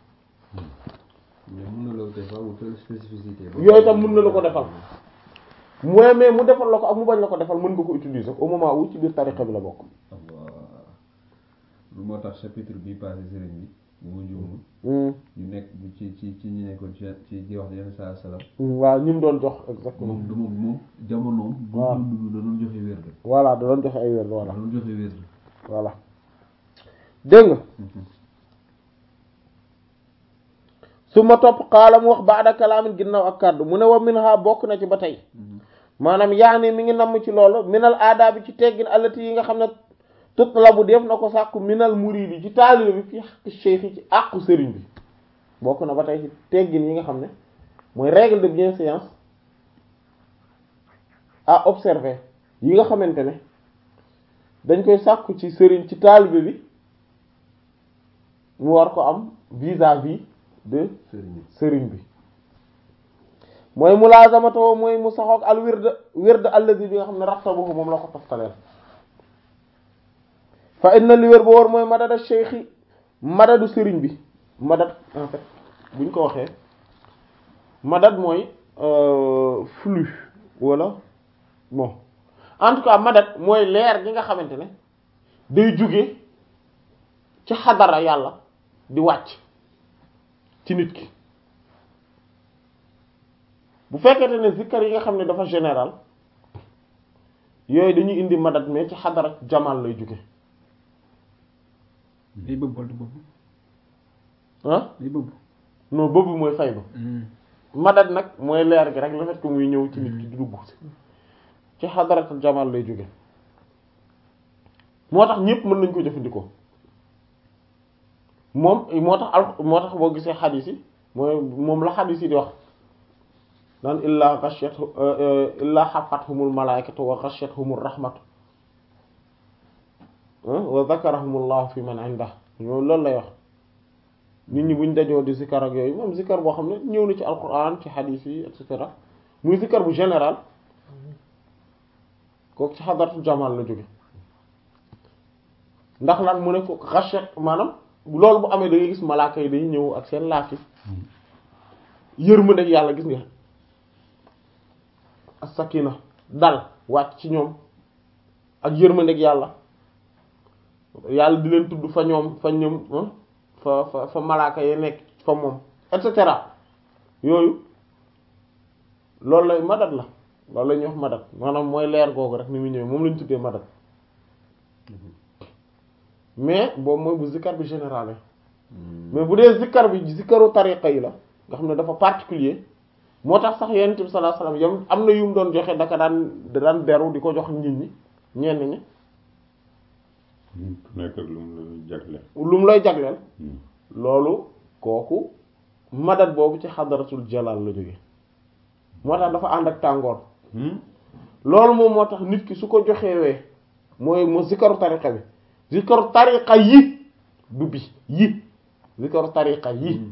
[SPEAKER 2] mais mën na la defal wutal spécificité
[SPEAKER 1] yooyu tam mën na la ko defal mooy mais mu defal la ko ak mu bañ la ko defal mën nga ko utiliser au moment où ci biir tariqa bi la bokk
[SPEAKER 2] Allah lu moo tax chapitre bi passé sëriñ bi bu ma juumul ñu nekk ci ci ci ñu nekkoon ci ci di wax yenn saa salaam
[SPEAKER 1] waaw ñi mu doon jox exactement
[SPEAKER 2] moom dama moom jamonoom bu
[SPEAKER 1] waaw
[SPEAKER 2] doon dund da doon joxe wérd
[SPEAKER 1] voilà da doon joxe ay werd
[SPEAKER 2] da
[SPEAKER 1] voilà
[SPEAKER 2] doon joxe wérd
[SPEAKER 1] voilà dégg nga su ma topp xaala mu wax baada kalaamin ginnaaw ak kàddu mu ne wa min ha bokk na ci ba tey maanaam yaani mi ngi namm ci loolu minal aada bi ci teggin allati yi nga xam ne tutlabu def na ko sàkku minal muridi ci taalibe bi fi xaqi cheikh ci àqu sëriñ bi bokk na ba tey ci teggin yi nga xam ne mooy règle de bienséance à observer yi nga xamante ne dañ koy sàkku ci sëriñ ci taalibe bi mu war ko am vis-à-vis de
[SPEAKER 2] sëriñ
[SPEAKER 1] sëriñ bi mooy mulaazamatoo mooy mu saxoog al wird wird allazi bi nga xam ne rattabahu moom la ko toftaleel fa inna li wér ba war mooy madada cheikhi madadu sëriñ bi madad en fait buñ ko waxee madad mooy euh, flux wala bon en tout cas madad mooy leer gi nga xamante ne day jóge ci xadara yàlla di wàcc ci nit ki bu fekkente ne zikkar yi nga xam ne dafa général yooyu dañuy indi madad mais ci xadara jamal lay jóge
[SPEAKER 3] day bëgg wala du bëgg
[SPEAKER 1] ah
[SPEAKER 3] day bëgg
[SPEAKER 1] non boobu mooy fay ba madad nag mooy leer gi rek le fait que muy ñëw ci nit ki di dugg ci xadaratul jamal lay jóge moo tax ñépp mën nañ ko jëfandikoo moom moo tax al moo tax boo gisee xadiis yi mooy moom la xadiis yi di wax naan illaa ghashiyat illaa hafathumul malaikatu wa ghashiyatuhumur rahmatu wa zakarahumullahu fi man indah ñoom loolu lay wax nit ñi buñ dajoo di zikar ak yooyu moom zikar boo xam ne ñëw na ci alquran ci xadiis yi et cetera muy zikar bu général kooku ci xadaratu jamal la jóge ndax lan mu ne ko ghashiyat maanaam loolu bu amee da ngay gis malaaka yi dañuy ñëw ak seen laafi yërmande ak yàlla gis nga as-sakina dal wàcc ci ñoom ak yërmande ak yàlla yàlla di leen tudd fa ñoom fa ñoom fa fa fa malaaka yi nekk fa moom et cetera yooyu loolu lay madat la loolu la ñuy wax madat maanaam mooy leer googu rek ni mu ñëwee moom lañu tuddee madat mais boobu mooy bu zikkar bi général mais bu dee zikkar bi zikkaru tariqa yi la nga xam ne dafa particulier moo tax sax yonent bi sallallahu alayhi wasallam yam am na yu mu doon joxe daka daan da daan beru di ko jox nit ñi ñenn ñi
[SPEAKER 4] ku nekk ak lu mu la jagleel.
[SPEAKER 1] lu mu lay jagleel loolu kooku madat boobu ci xadaratul jalal la jóge moo tax dafa ànd ak tàngoor loolu moom moo tax nit ki su ko joxewee mooy mo zikaru tariqa bi zikaru tariqa yi du bi yi zikaru tariqa yi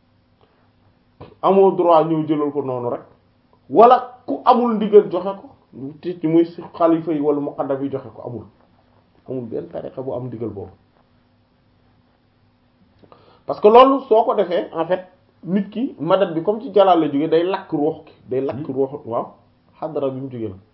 [SPEAKER 1] amoo droit ñëw jëlal ko noonu rek wala ku amul ndigal joxe ko ti ci muy xalifa yi wala muqaddam yi joxe ko amul amul benn tariqa bu am ndigal boobu parce que loolu soo ko defee en fait nit ki madat bi comme ci jalaal la jóge day lakk ruux ki day lakk ruux waaw xadara bi mu jóge la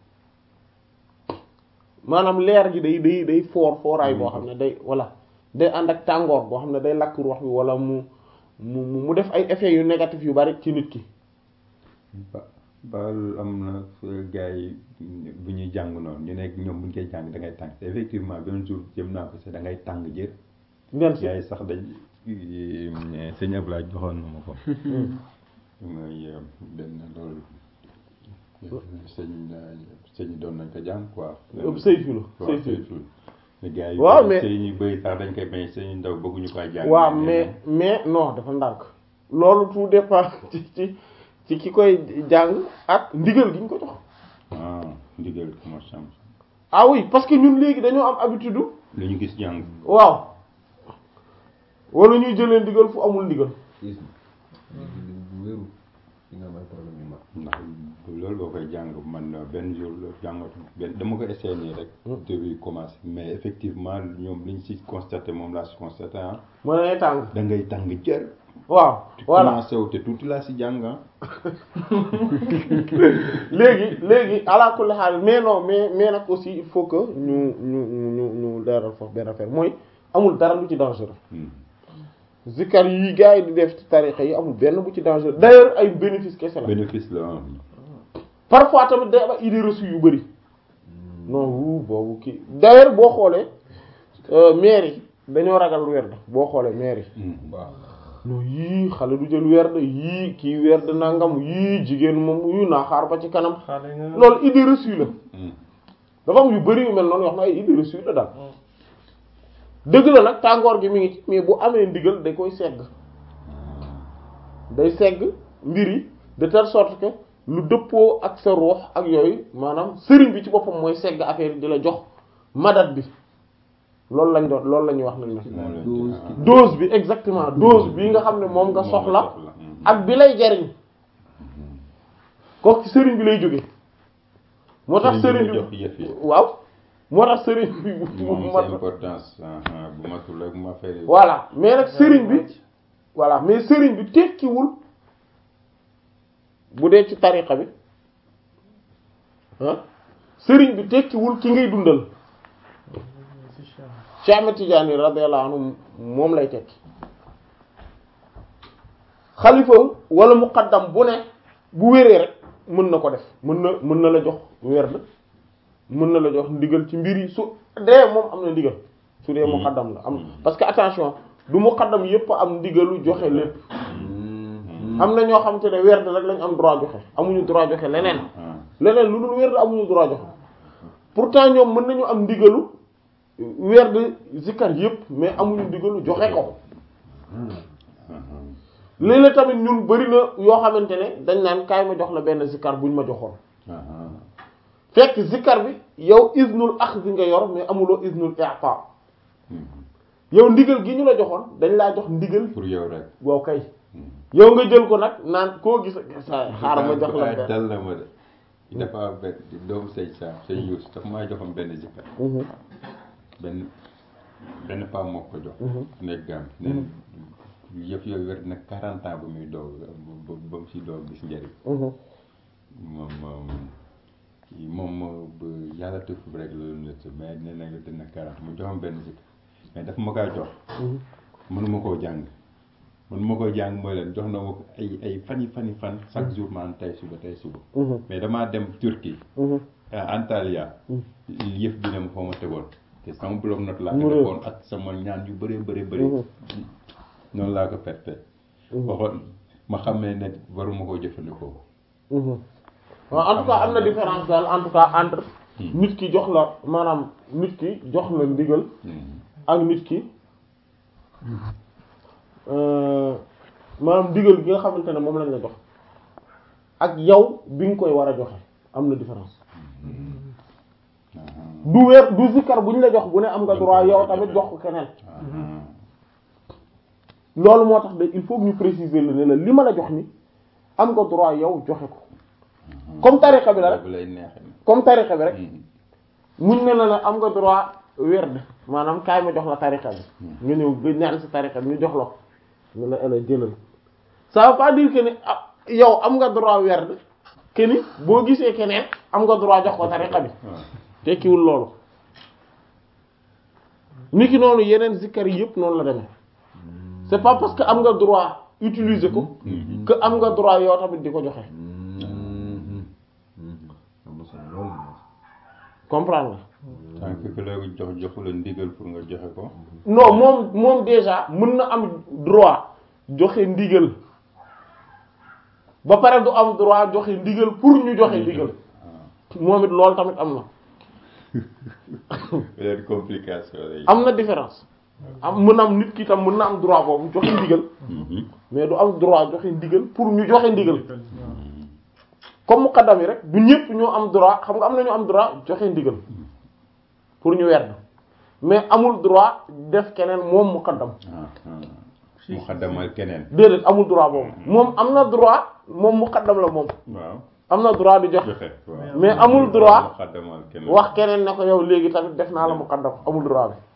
[SPEAKER 1] maanaam leer gi day day day foor fooraay boo xam ne day voilà day ànd ak tàngoor boo xam ne day lakk ruux bi wala mu mu mu def ay effets yu négatif yu bari ci nit ki
[SPEAKER 4] ba baal am na gars yi bu ñuy jàng noonu ñu nekk ñoom bu ñu koy jàng da ngay tàng effectivement benn jour jëm naa ko sax da ngay tàng jër
[SPEAKER 1] ngeen si
[SPEAKER 4] gars yi sax dañ sëñ Ablaye joxoon na ma ko mooy benn loolu sëñ sëñ doon nañ ko jàng quoi
[SPEAKER 1] saytu la
[SPEAKER 4] waaw
[SPEAKER 1] saytu
[SPEAKER 4] saytu la gars yi
[SPEAKER 1] waaw mais
[SPEAKER 4] sëñ yu bëri sax dañ koy bañ sëñ ndaw bëgguñu ko jàng
[SPEAKER 1] waaw mais mais non dafa ndànk loolu tout dépend ci ci ci ki koy jàng ak ndigal gi ñu ko jox
[SPEAKER 4] ah ndigal commence am
[SPEAKER 1] ah oui parce que ñun léegi dañoo am habitude
[SPEAKER 4] lu ñu gis jàng
[SPEAKER 1] waaw wala ñuy jëlee ndigal fu amul ndigal
[SPEAKER 2] is bu wéru di nga am ay problème yu mag
[SPEAKER 4] ndax loolu boo koy jàng man benn jour la jàngatu benn dama ko essayé nii rek début commencé mais effectivement ñoom liñ si constaté moom laa si constaté ah
[SPEAKER 1] moo ne tàng
[SPEAKER 4] da ngay tàng jër
[SPEAKER 1] waaw voilà
[SPEAKER 4] commencé wu te tuuti laa si jàng ah
[SPEAKER 1] léegi léegi ala kulli xaal mais non mais mais nag aussi il faut que ñu ñu ñu ñu leeral foofu benn affaire mooy amul dara lu ci dangereux
[SPEAKER 4] Hmm.
[SPEAKER 1] zikkar yi gars yi di def ci tarixa yi amul benn bu ci dangereux d'ailleurs ay bénéfice kese la
[SPEAKER 4] bénéfice la ah
[SPEAKER 1] parfois tamit day am ay idées reçues yu bari non wu boobu kii d'ailleurs boo xoolee euh, maire yi dañoo ragal werd boo xoolee maire yi
[SPEAKER 4] Mm.
[SPEAKER 2] waaw
[SPEAKER 1] non yii xale du jël werd yii kii werd nangam yii jigéen moom yu naa xaar ba ci kanam
[SPEAKER 5] xale nga
[SPEAKER 1] loolu idée reçue la
[SPEAKER 4] Mm.
[SPEAKER 1] dafa am yu bari yu mel noonu yoo xam ne ay idée reçue la daal dëgg la nag tàngoor gi mi ngi ci mais bu amee ndigal da koy segg day segg mbir yi de telle sorte que lu dëppoo ak sa ruux ak yooyu maanaam sëriñ bi ci boppam mooy segg affaire yi di la jox madat bi loolu lañ doon loolu la ñuy wax nag
[SPEAKER 2] ci
[SPEAKER 1] ne
[SPEAKER 2] la
[SPEAKER 4] Moo
[SPEAKER 2] dose
[SPEAKER 4] leen
[SPEAKER 2] ki
[SPEAKER 1] dose bi exactement dose bi nga xam ne moom nga soxla ak bi lay jariñ kooku ci sëriñ bi lay jóge moo tax
[SPEAKER 4] Sëriñ
[SPEAKER 1] sëriñ
[SPEAKER 4] bi la jox
[SPEAKER 1] bi
[SPEAKER 4] yëf yi.
[SPEAKER 1] waaw moo tax sëriñ bi bu
[SPEAKER 4] moom
[SPEAKER 1] mat
[SPEAKER 4] c'est importance ah, ah, bu matul ak ma affaire yi.
[SPEAKER 1] voilà mais nag sëriñ bi voilà mais sëriñ bi tekkiwul bu dee ci tariqa bi ah sëriñ bi tekkiwul ki ngay dundal Cheikh Ahmed Tidiane radiyallahu anhu moom lay tekki xalifa wala muqaddam bu ne bu wéree rek mën na ko def mën na mën na la jox werd mën na la jox ndigal ci mbir yi su dee moom am na ndigal su dee muqaddam la am parce que attention du muqaddam yépp am ndigalu joxe lépp am na ñoo xamante ne werd rek lañ am droit joxe amuñu droit joxe leneen
[SPEAKER 4] Ah.
[SPEAKER 1] leneen lu dul werd amuñu droit joxe pourtant ñoom mën nañu am ndigalu werd zikkar yépp mais amuñu ndigalu joxe ko léeg-léeg tamit ñun bari na yoo xamante ne dañ naan kaay ma jox la benn zikkar buñ ma joxoon
[SPEAKER 4] Ah, ah.
[SPEAKER 1] fekk zikkar bi yow iznul axzi nga yor mais amuloo iznul i'ta
[SPEAKER 4] Mm.
[SPEAKER 1] yow ndigal gi ñu la joxoon dañ laa jox ndigal
[SPEAKER 4] pour yow rek.
[SPEAKER 1] waaw kay
[SPEAKER 4] Mm.
[SPEAKER 1] yow nga jël ko nag naan koo gis sa xaaral ma jox la
[SPEAKER 4] Ah,
[SPEAKER 1] benn
[SPEAKER 4] dal na ma de. dafa am benn doomu sëñ Sam sëñ Youssou dafa maa joxoon benn zikkar
[SPEAKER 1] Mhm,
[SPEAKER 4] benn benn paa moo ko jox.
[SPEAKER 1] Mhm.
[SPEAKER 4] nekk gam ne yëf yooyu wér na 40 ans ba muy doog ba ba mu si doog gis njëriñ.
[SPEAKER 1] mhm,
[SPEAKER 4] moom moom kii moom ba yàlla tëf rek la doon nekk mais nee na dina 40 mu joxoon benn zikkar mais daf ma kaa jox.
[SPEAKER 1] mhm.
[SPEAKER 4] mënuma koo jàng mënuma koo jàng mooy leen jox na ma ko ay ay fani fani fan chaque jour maan tey suba tey suba
[SPEAKER 1] Mhm.
[SPEAKER 4] mais damaa dem Turquie
[SPEAKER 1] Mhm.
[SPEAKER 4] à Antalya yëf bi ne ma foo ma tegoon te sama bloc note laa
[SPEAKER 1] Mu
[SPEAKER 4] ko
[SPEAKER 1] réer.
[SPEAKER 4] defoon ak sama ñaan yu bëree bëri bëri
[SPEAKER 1] Mhm.
[SPEAKER 4] noonu laa ko perte waxoon ma xam ne ne waruma koo jëfandikoo
[SPEAKER 1] Mhm. waaw en tout cas am na différence daal en tout cas entre nit ki jox la maanaam nit ki jox la ndigal
[SPEAKER 4] Hmm.
[SPEAKER 1] ak nit ki euh, maanaam ndigal gi nga xamante ne moom lañ la jox ak yow bi nga koy war a joxe am na différence
[SPEAKER 4] Ah,
[SPEAKER 1] du weer du zikkar bu ñu la jox bu ne am nga droit yow tamit jox ko keneen
[SPEAKER 4] ah,
[SPEAKER 1] loolu moo tax de il faut que ñu préciser la ne la li ma la jox ni am nga droit yow joxe ko comme tariqa bi la rek
[SPEAKER 4] boobu lay neexee
[SPEAKER 1] comme tariqa bi rek
[SPEAKER 4] Hmm.
[SPEAKER 1] muñ ne la ne am nga droit werd maanaam kaay ma jox la tariqa bi nga ñëw nga ñaan ci tariqa bi ñu jox la ko nga la ela jëlal ça veut pas dire que ni ah yow am nga droit werd que ni boo gisee keneen am nga droit jox ko tariqa bi
[SPEAKER 4] Ah.
[SPEAKER 1] tekkiwul loolu niki noonu yeneen zikkar yi yëpp noonu la demee c'est pas parce que am nga droit utiliser ko que am nga droit yow tamit di ko joxe
[SPEAKER 2] am na solo loolu
[SPEAKER 1] comprendre nga
[SPEAKER 4] tant que ku la jox joxu la ndigal pour nga joxe ko
[SPEAKER 1] non moom moom déjà mën na am droit joxe ndigal ba pare du am droit joxe ndigal pour ñu joxe ndigal moom it loolu tamit am na
[SPEAKER 4] leen complication lay
[SPEAKER 1] am na différence am mën na am nit ki tam mën na am droit boobu joxe ndigal
[SPEAKER 4] Mhm.
[SPEAKER 1] mais du am droit joxe ndigal pour ñu joxe ndigal comme muqaddam yi rek du ñëpp ñoo am droit xam nga am na ñu am droit joxe ndigal pour ñu werd mais amul droit def keneen moom muqaddam
[SPEAKER 4] ah ah mu xaddamal keneen
[SPEAKER 1] déedéet amul droit boobu moom am na droit moom muqaddam la moom
[SPEAKER 4] waaw
[SPEAKER 1] am na droit di joxe
[SPEAKER 4] joxe waaw
[SPEAKER 1] mais amul droit
[SPEAKER 4] mu xaddamal keneen
[SPEAKER 1] wax keneen ne ko yow léegi tamit def naa la muqaddam amul droit bi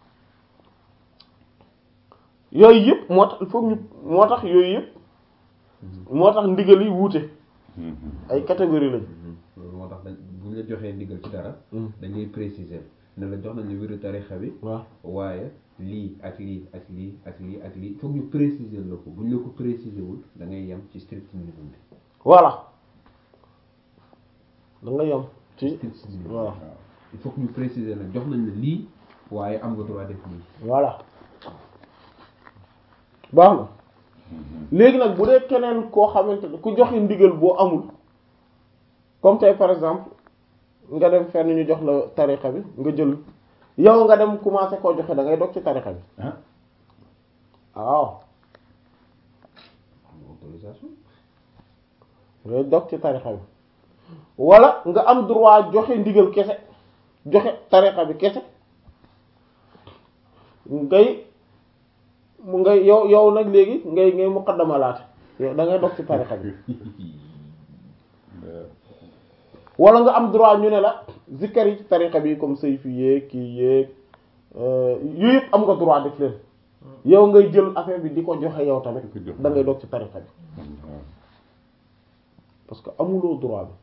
[SPEAKER 1] yooyu yëpp moo tax il faut ñu moo tax yooyu yëpp moo tax ndigal yi wuute
[SPEAKER 4] Mhm.
[SPEAKER 1] ay catégorie lañ
[SPEAKER 2] loolu moo tax dañ bu ñu la joxee ndigal ci dara
[SPEAKER 1] Mm.
[SPEAKER 2] dañuy préciser ne la jox nañ la wéru tarixa bi
[SPEAKER 1] waaw
[SPEAKER 2] waaye lii ak lii ak lii ak lii ak lii foog ñu préciser la ko bu ñu la ko préciser wul da ngay yem ci strict minimum bi
[SPEAKER 1] voilà da nga yem ci
[SPEAKER 2] strict minimum
[SPEAKER 1] voilà
[SPEAKER 2] il faut que ñu préciser la jox nañ la lii waaye am nga droit def lii
[SPEAKER 1] voilà baax na léegi nag bu dee keneen koo xamante ne ku joxe ndigal boo amul comme tey par exemple nga dem fenn ñu jox la tariqa bi nga jël yow nga dem commencé koo joxe da ngay dog ci tariqa bi
[SPEAKER 4] ah
[SPEAKER 1] waaw
[SPEAKER 2] autorisation
[SPEAKER 1] ngay dog ci tariqa bi wala nga am droit joxe ndigal kese joxe tariqa bi kese ngay mu ngay yow yow nag léegi ngay ngay muqaddamalaate yow da ngay dog ci tariqa bi wala nga am droit ñu ne la zikkar yi ci tariqa bi comme sayfi yéeg kii yéeg yooyu yëpp am nga droit def leen yow ngay jël affaire bi di ko joxe yow tamit
[SPEAKER 4] Di ko joxe.
[SPEAKER 1] da ngay dog ci tariqa bi parce que amuloo droit bi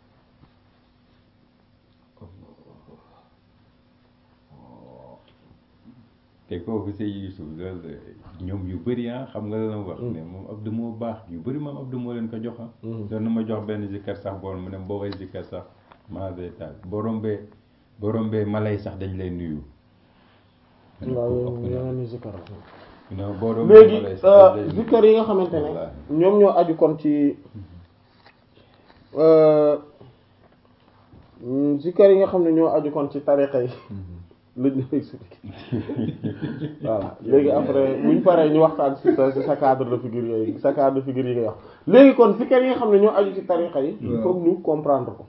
[SPEAKER 4] te kooku sëy Yusuf loolu ñoom yu bëri ah xam nga la wax ne moom Abdou moo baax yu bëri moom Abdou moo leen ko jox ah doon na ma jox benn zikkar sax bool mu ne boo koy zikkar sax maa day taal boo rombee boo rombee mala yi sax dañ lay nuyu
[SPEAKER 1] waaw yow yeneen ni zikkar
[SPEAKER 4] non boo rombee
[SPEAKER 1] léegi
[SPEAKER 4] mala yi sax dañ lay nuyu.
[SPEAKER 1] zikkar yi nga xamante ne
[SPEAKER 4] Wallaahi.
[SPEAKER 1] ñoom ñoo aju kon ci mm, zikkar yi nga xam ne ñoo aju kon ci tariqa yi lañ ñu expliqué voilà léegi après buñ paree ñu waxtaan ci sa ci sa cadre de figure yooyu sa cadre de figure yi ngay wax léegi kon zikkar yi nga xam ne ñoo aju ci tariqa yi il faut que ñu comprendre ko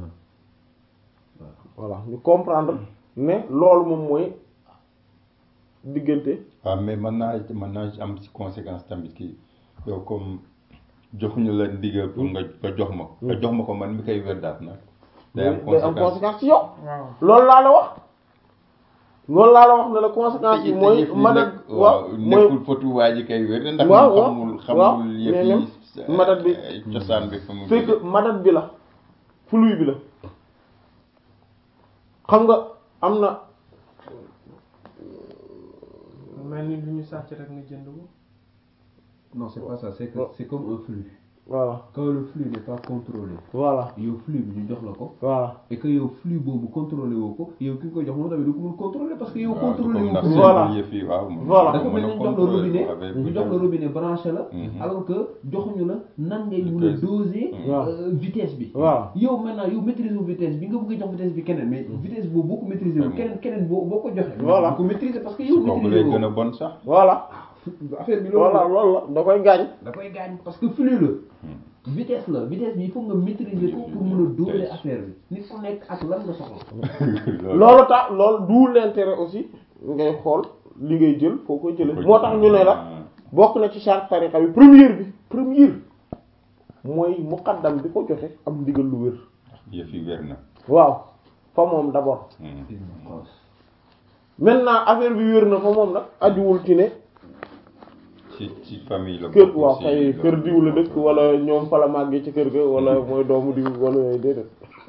[SPEAKER 1] voilà ñu comprendre ne loolu moom mooy diggante
[SPEAKER 4] waaw mais mën naa mën naa am ci conséquence tamit kii yow comme joxuñu la ndigal pour nga nga jox ma ko nga jox ma ko man mi koy weddaat nag day am
[SPEAKER 1] day am
[SPEAKER 4] conséquence
[SPEAKER 1] conséquence ci yow
[SPEAKER 3] waaw
[SPEAKER 1] loolu laa la wax loolu laa la wax ne la conséquence yi mooy madat waaw mooy
[SPEAKER 4] nekkul fotu waa ji kay wér ndax
[SPEAKER 1] waaw,
[SPEAKER 4] moom
[SPEAKER 1] waaw,
[SPEAKER 4] xamul
[SPEAKER 1] waaw,
[SPEAKER 4] xamul
[SPEAKER 1] mais
[SPEAKER 4] yëf
[SPEAKER 1] même
[SPEAKER 4] yi
[SPEAKER 1] madat bi
[SPEAKER 4] ay cosaan bi fa mu
[SPEAKER 1] c'est que
[SPEAKER 4] jóge.
[SPEAKER 1] madat bi la flux bi la xam nga am na
[SPEAKER 3] mel ni lu ñu sàcc rek nga jënd ko
[SPEAKER 2] non c'est pas ça c'est que c'est comme un flux
[SPEAKER 1] voilà
[SPEAKER 2] quand le flux n'est pas contrôlé
[SPEAKER 1] voilà
[SPEAKER 2] yow flux bi ñu jox la ko
[SPEAKER 1] voilà
[SPEAKER 2] et que yow flux boobu contrôlé woo ko yow ki nga ko jox moom tamit du ko mën contrôler parce que yow
[SPEAKER 4] waaw
[SPEAKER 2] contrôlé
[SPEAKER 4] comme
[SPEAKER 2] woo
[SPEAKER 4] ndax
[SPEAKER 2] ko
[SPEAKER 1] Voilà.
[SPEAKER 4] seen yëf yi waaw moom
[SPEAKER 1] Voilà.
[SPEAKER 2] dafa mel ni ñu jox la robinet ñu jox la
[SPEAKER 4] robinet
[SPEAKER 2] robinet branché la
[SPEAKER 4] Mhm.
[SPEAKER 2] alors que joxuñu la nan ngay mën a
[SPEAKER 4] Vitesse.
[SPEAKER 2] doser
[SPEAKER 1] Waaw.
[SPEAKER 2] euh, vitesse bi
[SPEAKER 1] voilà
[SPEAKER 2] yow maintenant yow maîtriser wu vitesse bi nga bëgg a jox vitesse bi keneen mais vitesse boobu boo ko maîtriser wu
[SPEAKER 4] Mhm.
[SPEAKER 2] keneen keneen boo boo ko joxee
[SPEAKER 1] Voilà.
[SPEAKER 2] du ko maîtriser parce que
[SPEAKER 4] su
[SPEAKER 2] yow
[SPEAKER 4] kooku
[SPEAKER 2] maîtriser
[SPEAKER 4] lay gën a
[SPEAKER 2] woo
[SPEAKER 4] bon sax
[SPEAKER 1] voilà
[SPEAKER 2] affaire bi
[SPEAKER 1] voilà
[SPEAKER 2] loolu
[SPEAKER 1] loolu la da koy gaañ
[SPEAKER 2] da koy gaañ parce que flux la vitesse la vitesse bi il faut nga maîtriser ko pour mën a doser affaire bi nit ku nekk ak lan nga soxla
[SPEAKER 1] loolu tax loolu du l'intérêt aussi ngay xool li ngay jël foo koy jëlee moo tax ñu ne la bokk na ci charte tariqa bi première bi première mooy muqaddam bi ko joxe am ndigal lu wér
[SPEAKER 4] yëf yi wér na
[SPEAKER 1] waaw fa moom d'abord maintenant affaire bi wér na fa moom nag ajuwul ci ne
[SPEAKER 4] ci ci famille la
[SPEAKER 1] kër
[SPEAKER 4] bokk
[SPEAKER 1] waaw
[SPEAKER 4] ci
[SPEAKER 1] kay
[SPEAKER 4] loolu.
[SPEAKER 1] kër diw la dëkk wala ñoom fa la màggee ci kër ga wala mooy doomu diw wala yooyu déedéet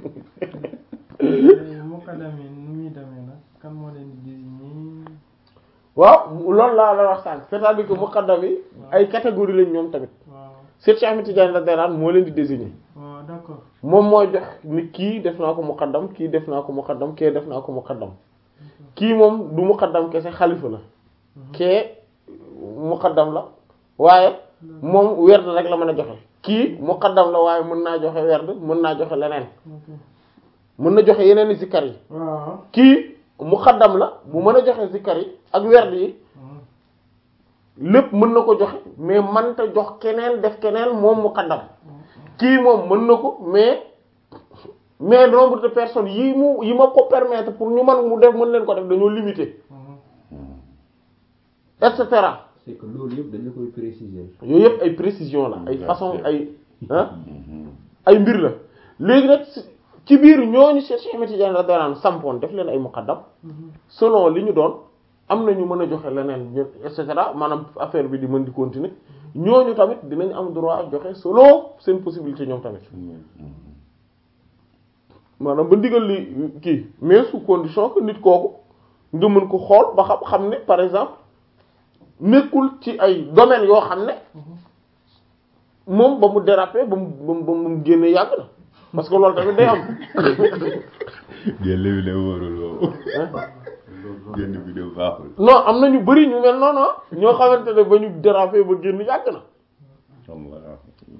[SPEAKER 3] léegi muqaddam yi nu muy demee nag kan moo leen di désigner
[SPEAKER 1] waaw loolu laa la wax sànq c'est-à-dire que muqaddam yi ay catégorie lañ ñoom tamit
[SPEAKER 3] waaw
[SPEAKER 1] Cheikh Cheikh Ahmed Tidiane radiyallahu anhu moo leen di désigner
[SPEAKER 3] waaw d'accord
[SPEAKER 1] moom mooy jox ni kii def naa ko muqaddam kii def naa ko muqaddam kee def naa ko muqaddam kii moom du muqaddam kese xalifa la kee muqaddam la waaye moom werd rek la mën a joxe kii muqaddam la waaye mën naa joxe werd mën naa joxe leneen
[SPEAKER 3] ok
[SPEAKER 1] mën na joxe yeneen i zikkar yi
[SPEAKER 3] waaw
[SPEAKER 1] kii muqaddam la bu mën a joxe zikkar yi ak werd yi lépp mën na ko joxe mais mënta jox keneen def keneen moom muqaddam kii moom mën na ko mais mais nombre de personnes yi mu yi ma ko permettre pour ñu mën mu def mën leen ko def dañoo limité et cetera
[SPEAKER 2] c'est que loolu yëpp dañ la koy préciser
[SPEAKER 1] yooyu yëpp ay précision la ay
[SPEAKER 4] Exact.
[SPEAKER 1] façon ay ah ay mbir la léegi nag si- ci biir ñooñu Cheikh Cheikh Ahmed Tidiane radiyallahu anhu sampoon def leen ay muqaddam selon li ñu doon am na ñu mën a joxe leneen ñu et cetera maanaam affaire bi di mën di continuer ñooñu tamit dinañ am droit joxe selon seen possibilité ñoom tamit maanaam ba ndigal li kii mais sous condition que nit kooku nga mën ko xool ba xam xam ne par exemple nekkul ci ay domaines yoo xam ne moom ba mu déraper ba mu ba mu ba mu génne yàgg na parce que loolu tamit day am
[SPEAKER 4] génn bi la wóorul boobu génn bi de baaxul
[SPEAKER 1] non am na ñu bari ñu mel noonu ah ñoo xamante ne ba ñu dérapé ba génn yàgg na
[SPEAKER 4] Allah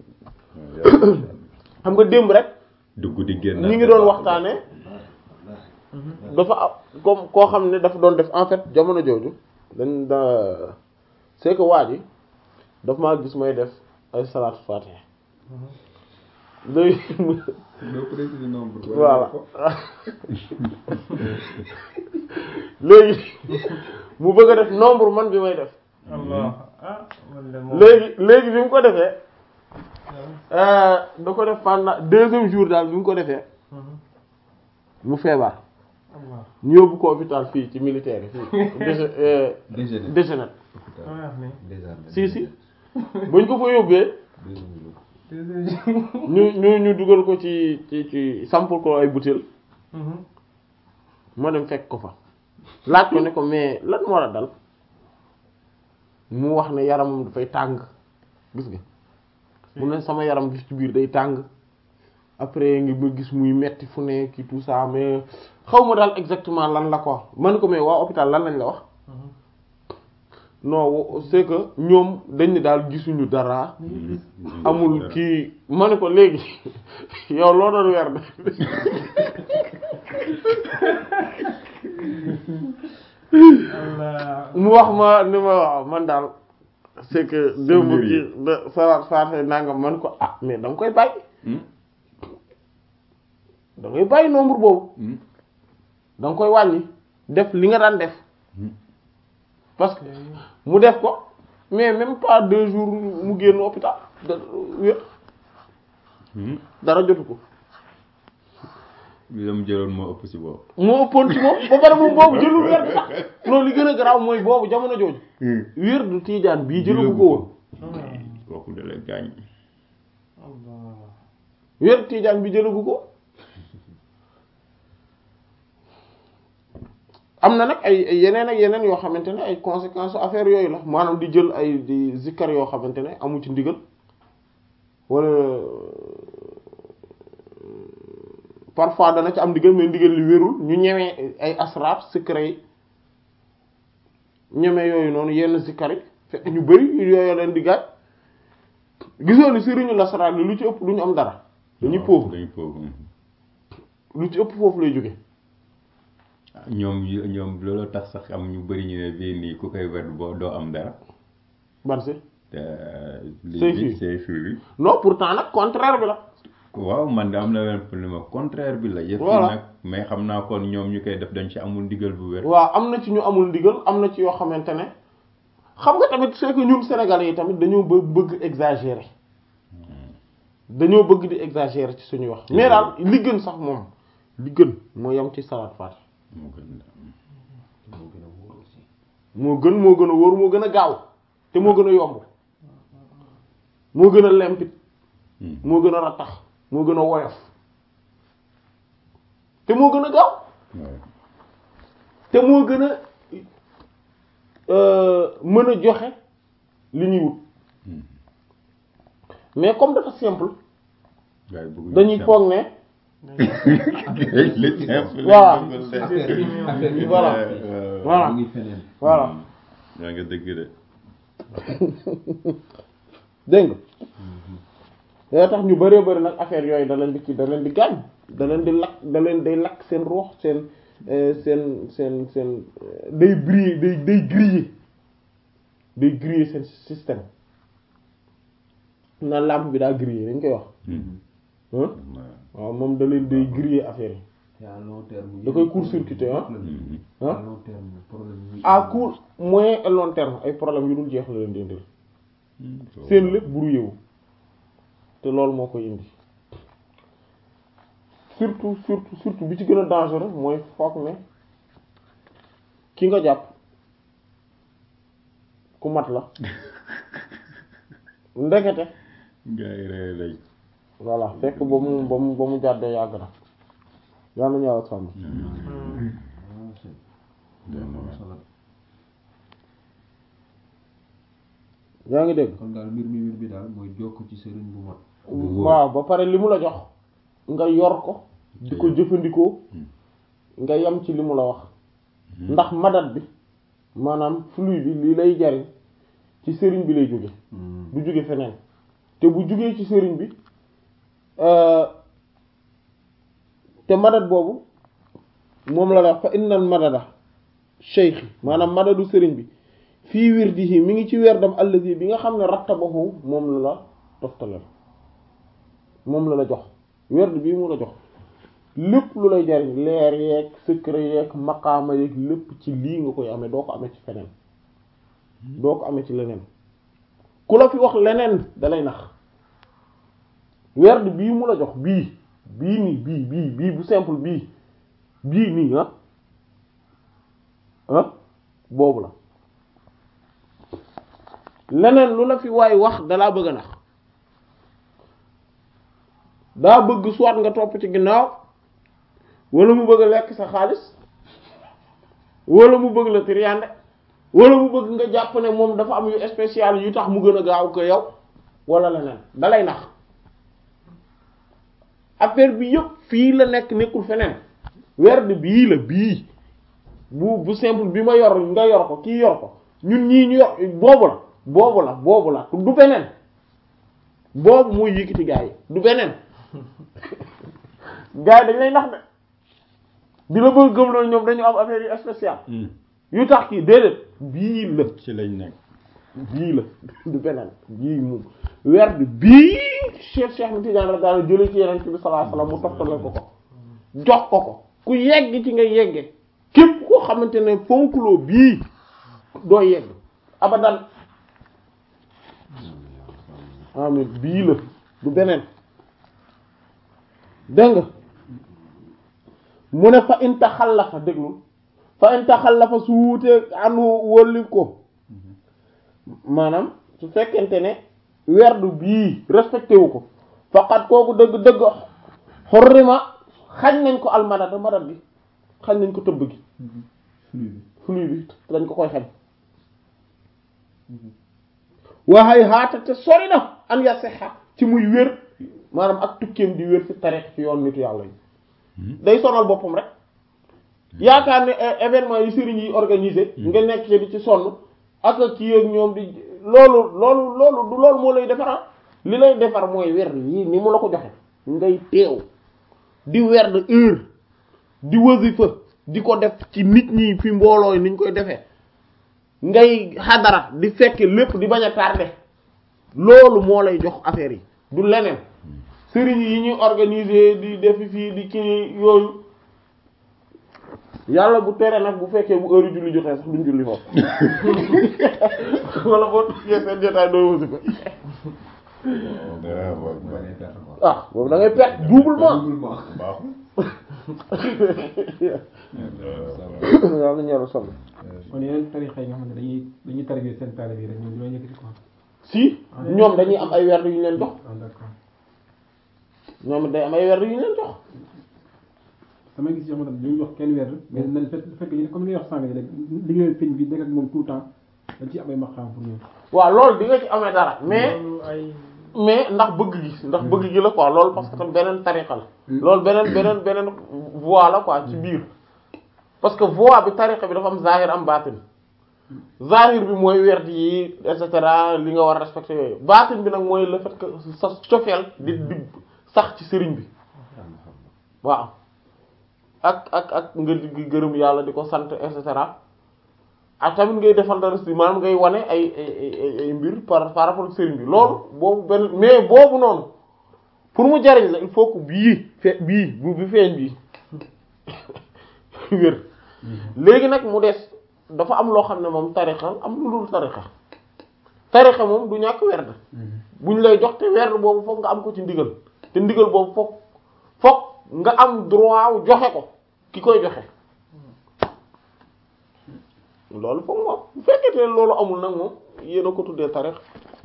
[SPEAKER 1] xam nga démb rek
[SPEAKER 4] dugg di génn
[SPEAKER 1] ñi ngi doon waxtaane dafa am comme koo xam ne dafa doon def en fait jamono jooju dañ da c'est que waa ji daf maa gis may def ay salaatu fatiha léegi
[SPEAKER 2] doo préciser nombre.
[SPEAKER 1] voilà léegi mu bëgg a def nombre man bi may def
[SPEAKER 3] Allah ah man de moom.
[SPEAKER 1] léegi léegi bi mu ko defee euh, da ko def pendant deuxième jour daal bi mu ko defee
[SPEAKER 3] Mhm.
[SPEAKER 1] mu feebar
[SPEAKER 3] Allah
[SPEAKER 1] ñu yóbbu ko hôpital fii ci militaire yi fii déche euh,
[SPEAKER 2] Déjeuner.
[SPEAKER 1] déchenette
[SPEAKER 3] loo wax ni
[SPEAKER 2] Désarmé.
[SPEAKER 1] si si buñ ko fa yóbbee
[SPEAKER 2] Deuxième jour.
[SPEAKER 3] deuxième jour.
[SPEAKER 1] ñu ñu ñu dugal ko ci ci ci sampal ko ay butéel
[SPEAKER 3] Mhm.
[SPEAKER 1] ma dem fekk ko fa laaj ko ne ko mais lan moo la dal mu wax ne yaramam dafay tàng gis nga mu ne sama yaram gis ci biir day tàng après ngi ma gis muy metti fu ne ki tout ça mais xaw ma daal exactement lan la ko man ko mais waa hôpital lan lañ la wax
[SPEAKER 3] Mhm.
[SPEAKER 1] non wo- c'est que ñoom dañ ne daal gisuñu dara amul kii ma ne ko léegi yow loo doon weer de
[SPEAKER 3] Allah
[SPEAKER 1] mu wax ma ni ma waaw man daal c'est que démb
[SPEAKER 4] mbir yi.
[SPEAKER 1] ki da salaat faate nangam man ko ah mais da nga koy bàyyi da ngay bàyyi nombre boobu da nga koy wàññi def li nga daan def parce que mu def ko mais même pas deux jours mu génn hôpital da wér dara jotu ko
[SPEAKER 4] bi dama jëloon moo ëpp si boobu
[SPEAKER 1] moo ëppoon ci moom ba pare moom boobu jëlul wér bi sax loolu li gën a garaaw mooy boobu jamono jooju wér du tiijaan bii jëlagu ko woon
[SPEAKER 4] kooku da la gaañ
[SPEAKER 3] Allah
[SPEAKER 1] wér tiijaan bi jëlagu ko am na nag ay ay yeneen ak yeneen yoo xamante ne ay conséquences affaire yooyu la maanaam di jël ay di zikkar yoo xamante ne amu ci ndigal wala parfois dana ci am ndigal mais ndigal li wérul ñu ñemee ay asraar secret yi ñemee yooyu noonu yenn zikkar yi fekk ñu bari yooyu leen di gaañ gisoo ni sëriñu lasaraar li lu ci ëpp du ñu am dara dañuy pauvre
[SPEAKER 4] dañuy pauvre
[SPEAKER 1] lu ci ëpp foofu lay jóge
[SPEAKER 4] ñoom yu- ñoom loolu tax sax am ñu bëri ñu ne bii nii ku koy wet boo doo am dara
[SPEAKER 1] ban si
[SPEAKER 4] te
[SPEAKER 1] Say
[SPEAKER 4] lii
[SPEAKER 1] fii.
[SPEAKER 4] say fii bi
[SPEAKER 1] non pourtant nag contraire bi la
[SPEAKER 4] waaw man de am na benn problème contraire bi la yëpp
[SPEAKER 1] Voilà.
[SPEAKER 4] nag mais xam naa kon ñoom ñu koy def dañ ci amul ndigal bu wér
[SPEAKER 1] waaw am na ci ñu amul ndigal am na ci yoo xamante ne xam nga tamit c'est que ñun sénégalais yi tamit dañoo bë- bëgg exagérer dañoo bëgg di exagérer ci suñuy wax mais daal li gën sax moom li gën moo yem ci salaat faat
[SPEAKER 4] moo gën
[SPEAKER 2] moo gën a wóor aussi.
[SPEAKER 1] moo gën moo gën a wóor moo gën a gaaw te moo gën a yomb moo gën a limpide
[SPEAKER 4] Hmm.
[SPEAKER 1] moo gën a rattax moo gën a woyof te moo gën a gaaw
[SPEAKER 4] waaw
[SPEAKER 1] te moo gën a euh, mën a joxe li ñuy wut
[SPEAKER 4] Hmm.
[SPEAKER 1] mais comme dafa simple
[SPEAKER 4] waaye bëgguñu
[SPEAKER 1] dañuy
[SPEAKER 4] simple.
[SPEAKER 1] foog ne
[SPEAKER 4] li simple
[SPEAKER 1] Voilà.
[SPEAKER 4] lañ bëggoon def.
[SPEAKER 2] affaire bi affaire bi
[SPEAKER 1] Voilà.
[SPEAKER 4] Euh,
[SPEAKER 1] Voilà.
[SPEAKER 2] mu ngi feneen.
[SPEAKER 1] voilà
[SPEAKER 4] yaa nga dëgg de
[SPEAKER 1] dégg nga yoo tax ñu bëree bëri nag affaire yooyu da leen di ci da leen di gaañ da leen di lakk da leen day lakk seen ruux seen euh, seen seen seen euh, day briller day day griller day griller seen système na lampe bi daa griller dañ koy wax
[SPEAKER 4] Hmm.
[SPEAKER 1] hein
[SPEAKER 4] waaw.
[SPEAKER 1] waaw moom da leen day griller affaire yi
[SPEAKER 2] te à long terme.
[SPEAKER 1] Da koy court-circuiter, ah.
[SPEAKER 4] Hmm.
[SPEAKER 1] ah
[SPEAKER 2] à long terme problème yi.
[SPEAKER 1] à court moyen et long terme ay problème yu dul jeex la leen di indil
[SPEAKER 4] Hmm.
[SPEAKER 1] seen lépp brouillé wu te loolu moo koy indi surtout surtout surtout bi ci gën a dangereux mooy foog ne ki nga jàpp ku mat la ndekete
[SPEAKER 4] gars yi rey lañ
[SPEAKER 1] voilà fekk ba mu ba mu ba mu jàddee yàgg na yàlla ñu yàlla sàmm
[SPEAKER 2] Ah, c'est-
[SPEAKER 4] Dana
[SPEAKER 2] am
[SPEAKER 4] waar.
[SPEAKER 2] solo.
[SPEAKER 1] yaa ngi dégg
[SPEAKER 2] kon daal mbir mi mbir bi daal mooy jokk ci sëriñ bu mat.
[SPEAKER 1] waaw ba pare li mu la jox nga yor ko di ko jëfandikoo nga yem ci li mu la wax ndax madat bi maanaam flux bi li lay jariñ ci sëriñ bi lay jóge du jóge feneen te bu jógee ci sëriñ bi te madat boobu moom la la fa innal madada cheikh maanaam madadu sëriñ bi fii wirdihi mi ngi ci werdam allazi bi nga xam ne rattabahu moom la la toftalal moom la la jox werd bii mu la jox lépp lu lay jariñ leer yeeg secret yeeg maqaama yeeg lépp ci lii nga koy amee doo ko amee ci feneen doo ko amee ci leneen ku la fi wax leneen dalay nax werd bii mu la jox bii bii nii bii bii bii bu simple bii bii nii ah ah boobu la leneen lu la fi waay wax dalaa bëgg a nax daa bëgg soit nga topp ci ginnaaw wala mu bëgg a lekk sa xaalis wala mu bëgg la triande wala mu bëgg nga jàpp ne moom dafa am yu spécial yu tax mu gën a gaaw ko yow wala leneen dalay nax affaire bi yëpp fii la nekk nekkul feneen werd bii la bii bu bu simple bi ma yor nga yor ko kii yor ko ñun ñii ñu yor boobu la boobu la boobu la du beneen boobu mooy yëkkati gaa yi du beneen gaa yi dañ lay nax de di la bëgg gëm loolu ñoom dañu am affaire yu spécial yu tax kii déedéet bii la
[SPEAKER 4] ci lañ nekk
[SPEAKER 1] bii la du beneen bii moom werd bii Cheikh Cheikh mi Tidiane la daal jëlee ci yeneen bi sallallahu alayhi wasallam mu toftale ko ko jox ko ko ku yegg ci nga yegge képp koo xamante ne fonkuloo bii doo yegg abadan amin bii la du beneen dégg nga mu ne fa in taxallafa déglul fa in taxallafa su wuutee anu wólli ko maanaam su fekkente ne werdu bii respecté wu ko faqat kooku dëgg dëgg xurrima xañ nañ ko almadada madad gi xañ nañ ko tëbb gi flux bi dañ ko koy xañ waxay xaata te sori na an ya sexa ci muy wér maanaam ak tukkeem di wér fi tarix ci yoon nitu yàlla yi day sonal boppam rek yaakaar ne événement yi sëriñ yi organisé nga nekk ci di ci sonn ak kii ak ñoom di loolu loolu loolu du loolu moo lay defar li lay defar mooy wer yi ni mu la ko joxe ngay teew di wer de heure di wasifa di ko def ci nit ñi fi mbooloo yi niñ koy defee ngay xadara di fekk lépp di bañ a tardé loolu moo lay jox affaire yi du leneen sëriñ yi ñuy organiser di def fii di kii yooyu yàlla bu tere nag bu fekkee bu heure julli jotee sax duñ julli foofu wala boo tuggee seen jotaay doo wasi ko ah boobu da ngay perte doublement yàlla ñeeru sol
[SPEAKER 5] kon yeneen tarixa yi nga xam ne dañuy dañuy tarbiya seen taalibe yi rek ñoom ñoo yëkkati quoi.
[SPEAKER 1] si ñoom dañuy am ay werd yu ñu leen jox
[SPEAKER 5] ah d'accord
[SPEAKER 1] ñoom day am ay werd yu ñu leen jox
[SPEAKER 5] damay gis yoo xamante ne dañuy jox kenn weer mais nañ fekk fekk ñu comme li nga wax sànq rek liggéeyal sëñ bi nekk ak moom tout le temps dañ ci am ay maqaam pour ñoom.
[SPEAKER 1] waaw loolu di nga ci amee dara mais
[SPEAKER 3] loolu ay
[SPEAKER 1] mais ndax bëgg gi ndax bëgg gi la quoi loolu parce que tam beneen tariqa la loolu beneen beneen beneen voie la quoi ci biir parce que voie bi tariqa bi dafa am zahir am baatin zahir bi mooy werd yi et cetera li nga war a respecter yooyu baatin bi nag mooy le fait que sa cofeel di di sax ci sëriñ bi waaw ak ak ak nga di gërëm yàlla di ko sant et cetera ak tamit ngay defal dara si maanaam ngay wane ay ay ay ay mbir par par rapport ak sëriñ bi loolu boobu benn mais boobu noonu pour mu jariñ la il faut que bii fe bii bu bi feeñ bii wér léegi nag mu des dafa am loo xam ne moom tarixa am lu dul tarixa tarixa moom du ñàkk werd buñ lay jox te werd boobu foog nga am ko ci ndigal te ndigal boobu foog foog nga am droit wu joxe ko ki koy joxe loolu foog moom bu fekkee loolu amul nag moom yéen a ko tuddee tarix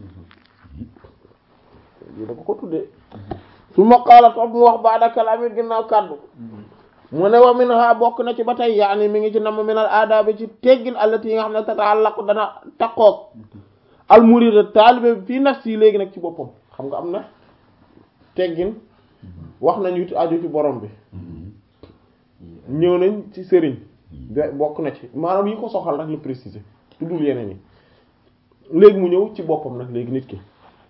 [SPEAKER 1] yéen a ko ko tuddee su ma qaala toog mu wax baada kalaami ginnaaw kàddu mu ne wa min ha bokk na ci ba tey yaani mi ngi ci nam minal aadaabi ci teggin allati yi nga xam ne tata'allaqu dana taqoog al murid taalibe bi fii nafsi léegi nag ci boppam xam nga am na teggin wax nañu ci aju ci borom bi ñëw nañ ci sëriñ be- bokk na ci maanaam yi ko soxal rek la préciser tuddul yeneen yi léegi mu ñëw ci boppam nag léegi nit ki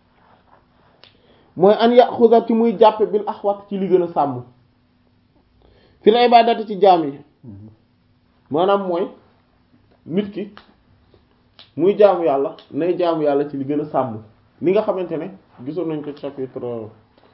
[SPEAKER 1] mooy an yaxuda ci muy jàppe bil axwat ci li gën a sàmm fil ibadati ci jaam yi maanaam mooy nit ki muy jaamu yàlla nay jaamu yàlla ci li gën a sàmm li nga xamante ne gisoon nañ ko chapitre
[SPEAKER 2] waaw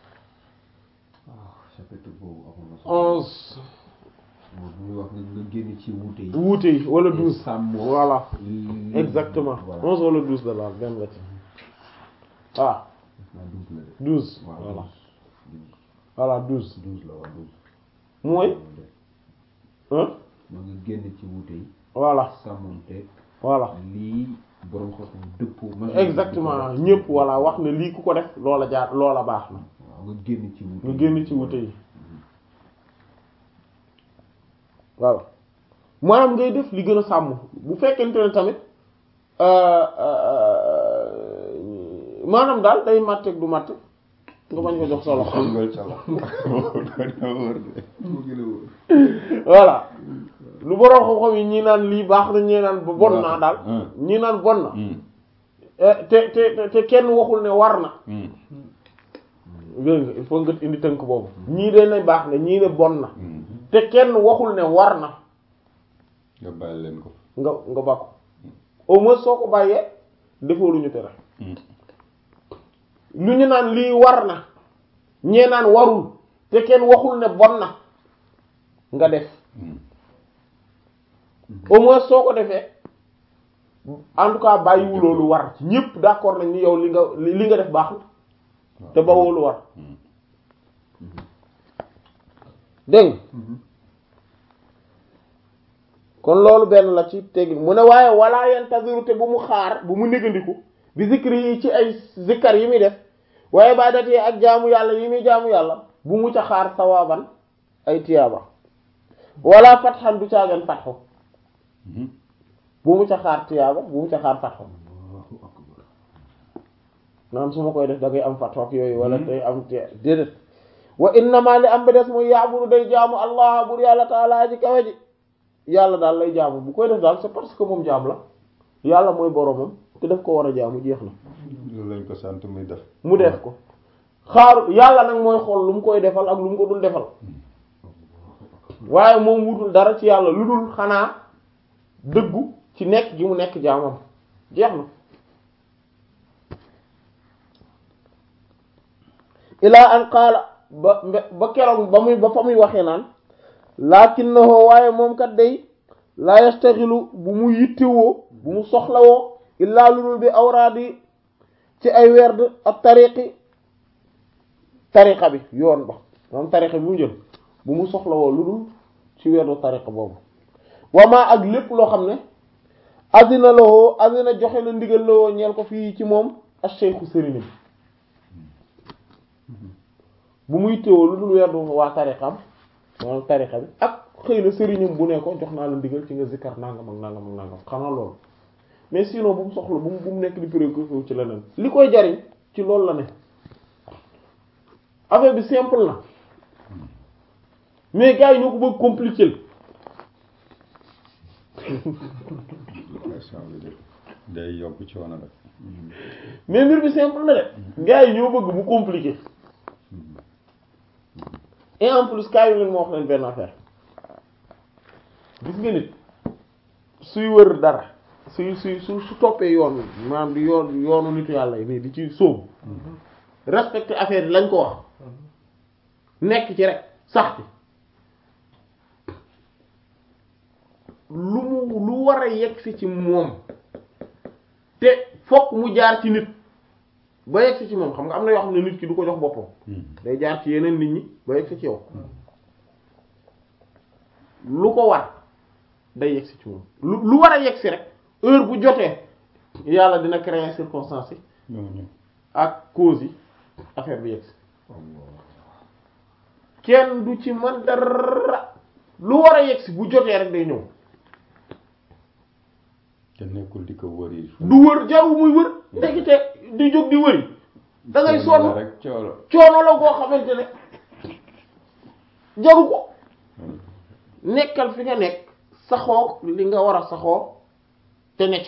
[SPEAKER 2] chapitre boobu amoon na solo.
[SPEAKER 1] onze
[SPEAKER 2] moom bu ñuy wax nga nga génn ci wuute yi.
[SPEAKER 1] wuute yi wala douze
[SPEAKER 2] sàmm
[SPEAKER 1] voilà
[SPEAKER 2] li-
[SPEAKER 1] exactement
[SPEAKER 2] voilà
[SPEAKER 1] onze wala douze la daal benn la ci ah
[SPEAKER 2] naa douze la de.
[SPEAKER 1] douze
[SPEAKER 2] waaw
[SPEAKER 1] voilà
[SPEAKER 2] douze
[SPEAKER 1] voilà douze
[SPEAKER 2] douze la waaw douze.
[SPEAKER 1] mooy hein
[SPEAKER 2] moo nga génn ci wuute yi.
[SPEAKER 1] voilà
[SPEAKER 2] sàmmonte
[SPEAKER 1] voilà
[SPEAKER 2] lii borom xam-xam dëppoo.
[SPEAKER 1] exactement ñëpp voilà wax ne lii ku ko def loola jaar loola baax na
[SPEAKER 2] waaw nga génn ci wuute
[SPEAKER 1] nga génn ci wute yi voilà maanaam ngay def li gën a sàmm bu fekkente ne tamit euh, euh, maanaam daal day màtteeg du màtt nga bañ ko jox solo
[SPEAKER 4] xongal cala dana wóor de
[SPEAKER 2] moo gën a wóor.
[SPEAKER 1] voilà lu borom xam-xam yi ñii naan lii baax na ñii naan ba bon naa daal
[SPEAKER 4] Hmm.
[SPEAKER 1] ñii naan bon na
[SPEAKER 4] Hmm.
[SPEAKER 1] Eh, te te te- te kenn waxul ne war na
[SPEAKER 4] Hmm.
[SPEAKER 1] dégg nga il faut nga indi tënk boobu ñii de ne baax na ñii ne bon na
[SPEAKER 4] Hmm.
[SPEAKER 1] te kenn waxul ne war na
[SPEAKER 4] nga bàyyi leen ko
[SPEAKER 1] nga nga bakku au moins soo ko bàyyee defoo lu ñu tere
[SPEAKER 4] Hmm.
[SPEAKER 1] lu ñu naan lii war na ñee naan warul te kenn waxul ne bon na nga def
[SPEAKER 4] Hmm.
[SPEAKER 1] au moins soo ko defee en tout cas bàyyiwuloo lu war ci ñépp d'accord nañ ni yow li nga li li nga def baaxul te bawoo lu war
[SPEAKER 4] Hmm.
[SPEAKER 1] dégg nga kon loolu benn la ci teggi mu ne waaye wala yantaziru te bu mu xaar bu mu négandiku bi zikri yi ci ay zikkar yi muy def waaye ibadat yi ak jaamu yàlla yi muy jaamu yàlla bu mu ca xaar sawaban ay tiyaaba wala fatxan du caagan fatxu
[SPEAKER 4] Hmm.
[SPEAKER 1] bu mu ca xaar tiyaaba bu mu ca xaar fatxu naan su ma koy def da ngay am fatxu ak yooyu wala day am tiya déedéet wa innama li am ba des muy yaabudu day jaamu allah bur yàlla taala ji kawe ji yàlla daal lay jaamu bu koy def daal c'est parce que moom jaam la yàlla mooy boromam te daf ko war a jaamu jeex na
[SPEAKER 4] loolu lañ ko sant muy def
[SPEAKER 1] mu def ko xaaru yàlla nag mooy xool lu mu koy defal ak lu mu ko dul defal waaye moom wutul dara ci yàlla lu dul xanaa dëggu ci nekk gi mu nekk jaamam jeex na ilaa an qaala ba mbe- ba keroog ba muy ba fa muy waxee naan lakinnahu waaye moom kat day la yastaxilu bu mu yittewoo bu mu soxlawoo illaa lu dul bi awraadi ci ay werd ak tariqi tariqa bi yoon ba moom tariqa bi mu jël bu mu soxlawoo lu dul ci werdu tariqa boobu wamaa ak lépp loo xam ne azina lawoo azina joxe na ndigal lawoo ñeel ko fii ci moom ak cheikhu sëriñ bi bu muy téwoo lu dul werdu waa tariqam moom tariqa bi ak xëy na sëriñam bu ne ko jox naa la ndigal ci nga zikkar nangam ak nangam ak nangam xanaa loolu mais sinon bu mu soxla bu mu bu mu nekk di préoccupé wu ci leneen li koy jariñ ci loolu la ne affaire bi simple na mais gars yi ñoo ko bëgg compliquer
[SPEAKER 4] question bi de day yokk coono rek
[SPEAKER 1] mais mbir bi simple na de gars yi ñoo bëgg mu compliquer et en plus cas yi leen moo wax leen benn affaire gis nga nit suy wër dara suy suy su su toppee yoon wi maanaam di yoon yoonu nitu yàlla yi nii di ci sóobu respecter affaire yi lañ ko wax nekk ci rek sax ci lu mu lu war a yegg si ci moom te fokk mu jaar ci nit ba yegg si ci moom xam nga am na yoo xam ne nit ki du ko jox boppam day jaar ci yeneen nit ñi ba yegg si ci yow lu ko war day yegg si ci moom lu lu war a yegg si rek heure bu jotee yàlla dina créer circonstances yi
[SPEAKER 4] ñooñu
[SPEAKER 1] ak causes yi affaire bi yegg si kenn du ci man dara lu war a yegg si bu jotee rek day ñëw
[SPEAKER 4] te nekkul di ko wëri
[SPEAKER 1] du wër jaru muy wër ndekete di jóg di wëri da ngay sonn
[SPEAKER 4] rek coono
[SPEAKER 1] coono la koo xamante ne jaru ko nekkal fi nga nekk saxoo li nga war a saxoo te ne ca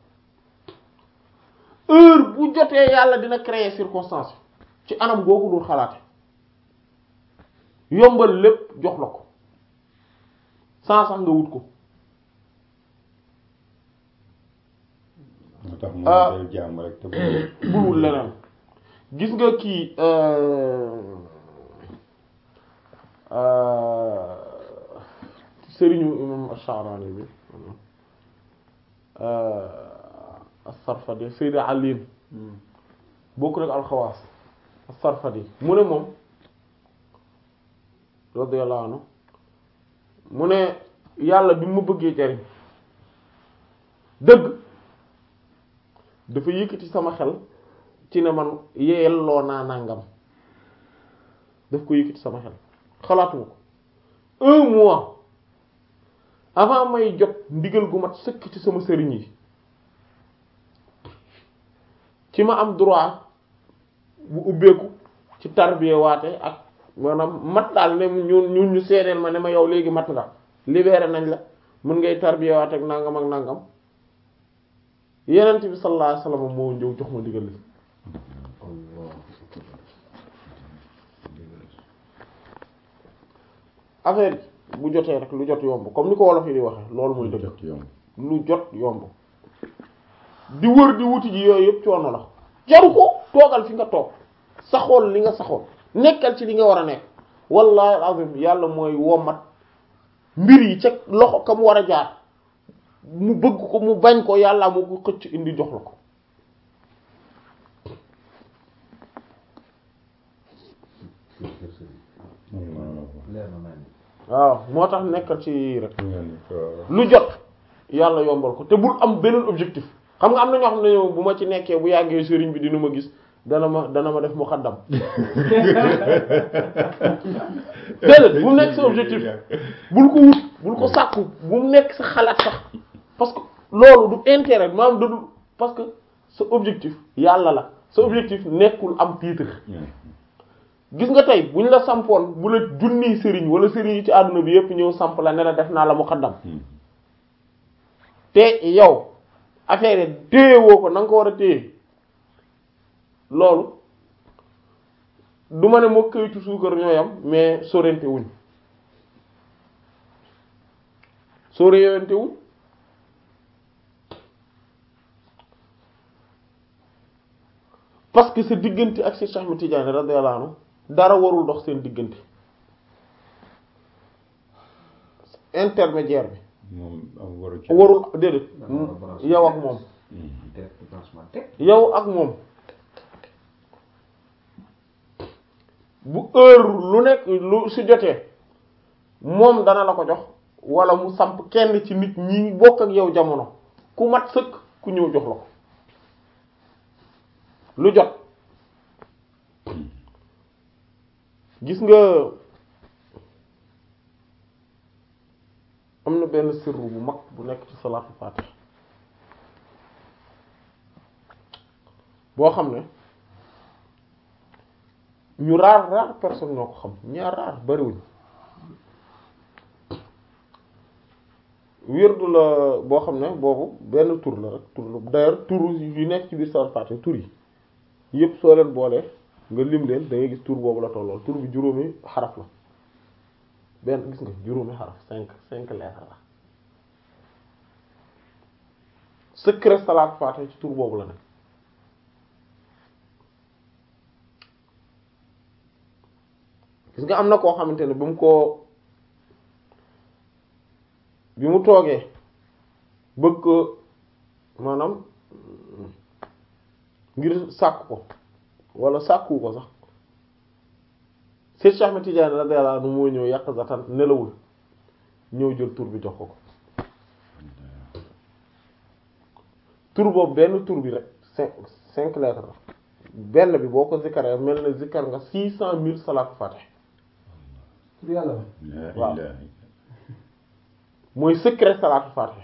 [SPEAKER 1] heure bu jotee yàlla dina créer circonstance ci anam googu dul xalaate yombal lépp jox la ko sans sax nga wut ko
[SPEAKER 4] moo tax mu
[SPEAKER 1] Ah.
[SPEAKER 4] del jàmm rek te bu
[SPEAKER 1] bul wut leneen gis nga kii euh, euh, sëriñu imam Ash-Sha'rani bi euh, as-Sarfadi Sayyid Ali bokk nag alxawaas as-Sarfadi mu ne moom radiyallahu anhu mu ne yàlla bi mu bëggee jariñ dëgg dafa yëkkati sama xel ci ne man yelloo naa nangam daf ko yëkkati sama xel xalaatuma ko un mois avant may jot ndigal gu mat sëkk ci sama sëriñ yi ci ma am droit bu ubbeeku ci tarbiya waate ak maanaam mat daal ne ñun ñun ñu seedeel ma ne ma yow léegi mat nga libéré nañ la mën ngay tarbiya waate ak nangam ak nangam yenent bi sallallahu alayhi wasallam moo ñëw jox ma ndigal li affaire yi bu jotee rek lu jot yomb comme ni ko wolof yi di waxe loolu mooy dëgg
[SPEAKER 4] jot yomb
[SPEAKER 1] lu jot yomb di wër di wuti ji yooyu yëpp coono la jaru ko toogal fi nga toog saxool li nga saxool nekkal ci li nga war a nekk wallahi alazim yàlla mooy womat mbir yi ca loxo ka mu war a jaar mu bëgg ko mu bañ ko yàlla moo ko xëcc indi jox la ko
[SPEAKER 2] leer na naa ni
[SPEAKER 1] waaw moo tax nekkal ci rek
[SPEAKER 4] ñu ne ko
[SPEAKER 1] lu jot yàlla yombal ko te bul am beneen objectif xam nga am na ñoo xam ne yow bu ma ci nekkee bu yàggee sëriñ bi dina ma gis dana ma dana ma def mu xaddam déedéet bu mu nekk sa objectif bul ko wut bul ko sàkku bu mu nekk sa xalaat sax parce que loolu du intérêt maanaam da du parce que sa objectif yàlla la sa objectif nekkul am titre gis nga tey bu ñu la sampoon bu la junniy sëriñ wala sëriñ yi ci àdduna bi yépp ñëw samp la ne la def naa la mu xaddam te yow affaire yi téye woo ko na nga ko war a téye loolu du ma ne moo kayitu suukar ñoo yam mais sorente wuñ sorente wuñ parce que sa diggante ak Cheikh Ahmed Tidiane radiyallahu anhu dara warul dox seen diggante intermédiaire bi
[SPEAKER 4] moom am waru ci
[SPEAKER 1] warul déedéet
[SPEAKER 2] Dara war a branché.
[SPEAKER 1] yow ak moom
[SPEAKER 2] direct branchement teg
[SPEAKER 1] yow ak moom bu heure lu nekk lu su jotee moom dana la ko jox wala mu samp kenn ci nit ñi bokk ak yow jamono ku mat sëkk ku ñëw jox la ko lu jot gis nga am na benn sirru bu mag bu nekk ci salaatul fatih boo xam ne ñu raar raar personne ñoo ko xam ñaar raar bariwuñ wirdu la boo xam ne boobu benn tur la rek tur la d'ailleurs tur yu nekk ci biir salaatul fatih tur yi yépp soo leen boolee nga lim leen da ngay gis tur boobu la tollool tur bi juróomi xaraf la benn gis nga juróomi xaraf cinq cinq lettres la secret salaat faate ci tur boobu la ne gis nga am na koo xamante ne bi mu ko bi mu toogee bëgg ko maanaam ngir sàkk ko wala sàkku ko sax Seex Ahmed Tidiane radiyallahu anhu moo ñëw yàq zatan nelawul ñëw jël tur bi jox ko ko tur boobu benn tur bi rek cinq cinq lettres la benn bi boo ko zikkaree mel na zikkar nga six cent mille salaatu fatih
[SPEAKER 5] tur yàlla la
[SPEAKER 4] la
[SPEAKER 1] waaw.
[SPEAKER 4] ilaha
[SPEAKER 1] mooy secret salaatu fatih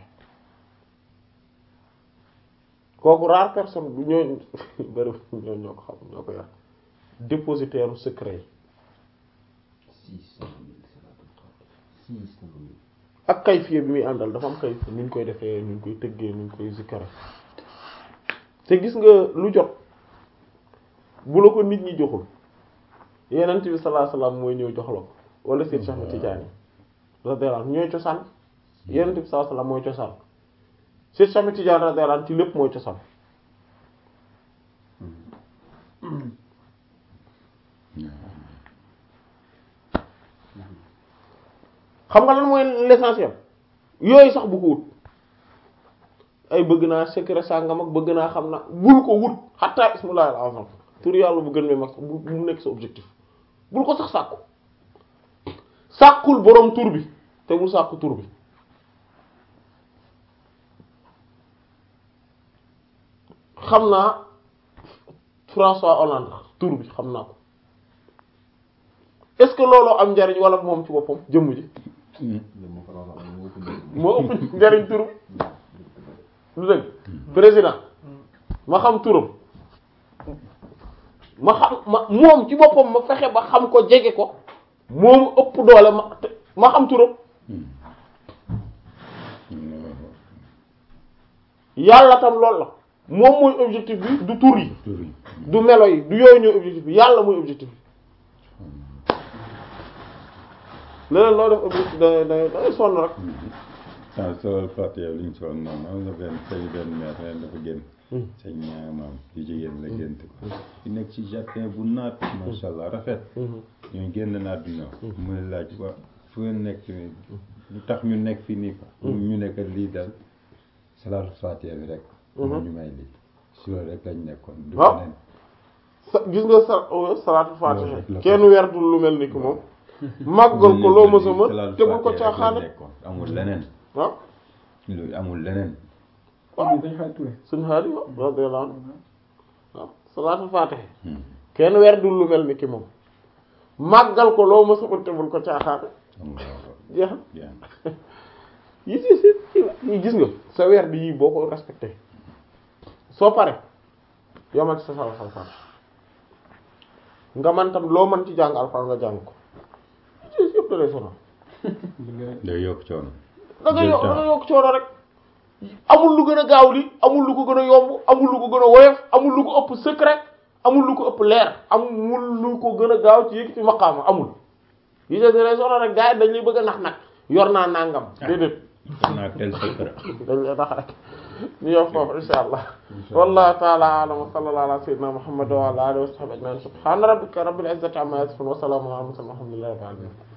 [SPEAKER 1] kooku rare personne bu ñoo bari ñoo ñoo ko xam ñoo ko yor dépositaire secret yi
[SPEAKER 2] six cent mille salaatul faatiha six cent mille
[SPEAKER 1] ak kayfiye bi muy àndal dafa am kayfiye nu ñu koy defee nu ñu koy tëggee nu ñu koy zikkare te gis nga lu jot bu la ko nit ñi joxul yenent bi sallallahu alayhi wasallam mooy ñëw jox la ko wala Seyd Cheikh Tidiane radiyallahu anhu ñooy cosaan yenent bi sallallahu alayhi wasallam mooy cosaan Seyd Cheikh Tidiane radiyallahu anhu ci lépp mooy cosaan xam nga lan mooy l'essentiel yooyu sax bu ko wut ay bëgg naa secret sàngam ak bëgg naa xam na bul ko wut xatta ismullahi al-azam tur yàlla bu gën me mag bu mu nekk sa objectif bul ko sax sàkku sàkkul boroom tur bi te bul sàkku tur bi xam naa François Hollande tur bi xam naa ko est-ce que looloo am njariñ wala moom ci boppam jëmm ji moo ëpp njariñ tur bi lu dëgg président ma xam turam ma xam ma moom ci boppam ma fexe ba xam ko jege ko moomu ëpp doole ma ma xam turam yàlla tam loolu la moom mooy objectif bi du tur yi du melo yi du yooyu ñooy objectif bi yàlla mooy objectif bi leneen loo def objectif da da da sonn rek
[SPEAKER 4] ah soo fàttee li ñu soxla noonu am na benn sañ benn maire ren dafa génn. sañ maam yu jigéen la gént ko. di nekk ci jardin bu naat. macha allah rafet. ñu génn naat dina. muy laaj wa fu ngeen nekk nii lu tax ñu nekk fii nii quoi. ñu nekk lii daal salaatu fàttee bi rek. ñu may lii si loolu rek lañ nekkoon. du
[SPEAKER 1] waaw
[SPEAKER 4] beneen.
[SPEAKER 1] sa gis nga sa salaatu
[SPEAKER 4] Loolu
[SPEAKER 1] faatiha
[SPEAKER 4] rek la
[SPEAKER 1] kenn werdul lu mel ni ki moom màggal ko loo mësa mën te bul ko caaxaane
[SPEAKER 4] amul leneen.
[SPEAKER 1] ah
[SPEAKER 4] lu amul leneen.
[SPEAKER 5] waaw dañ xaar Touré.
[SPEAKER 1] suñu xaar yi radiyallahu anhu waaw salaatu faatiha kenn werdul lu mel ni ki moom màggal ko loo mësa mën te bul ko caaxaane
[SPEAKER 4] amul
[SPEAKER 1] jeex na
[SPEAKER 4] bien.
[SPEAKER 1] yi si si yi gis nga sa weer bi yii boo ko respecté soo pare yomal ci sa sala alxuraan nga man tam loo mën ci jàng alxuraan nga jàng ko ci yëpp da lay sonal
[SPEAKER 4] day yokk coono.
[SPEAKER 1] da nga
[SPEAKER 4] Jël
[SPEAKER 1] yokk da
[SPEAKER 4] temps.
[SPEAKER 1] nga yokk coono rek amul lu gën a gaaw li amul lu ko gën a yomb amul lu ko gën a woyof amul lu ko ëpp secret amul lu ko ëpp leer amul lu ko gën a gaaw ci yëg ci maqaama amul yi da lay sonal rek gars yi dañ lay bëgg a nax nag yor naa nangam déedéet
[SPEAKER 4] xam naa tel secret.
[SPEAKER 1] dañ lay tax rek ñu yow foofu insha allah wallahu ta'ala a'lam wa sallallahu ala sayyidina muhammad wa ala alihi wa sahbihi ajma'in subhana rabbika rabbil izzati amma yasifun wa salamun ala al mursalin walhamdulillahi rabbil alamin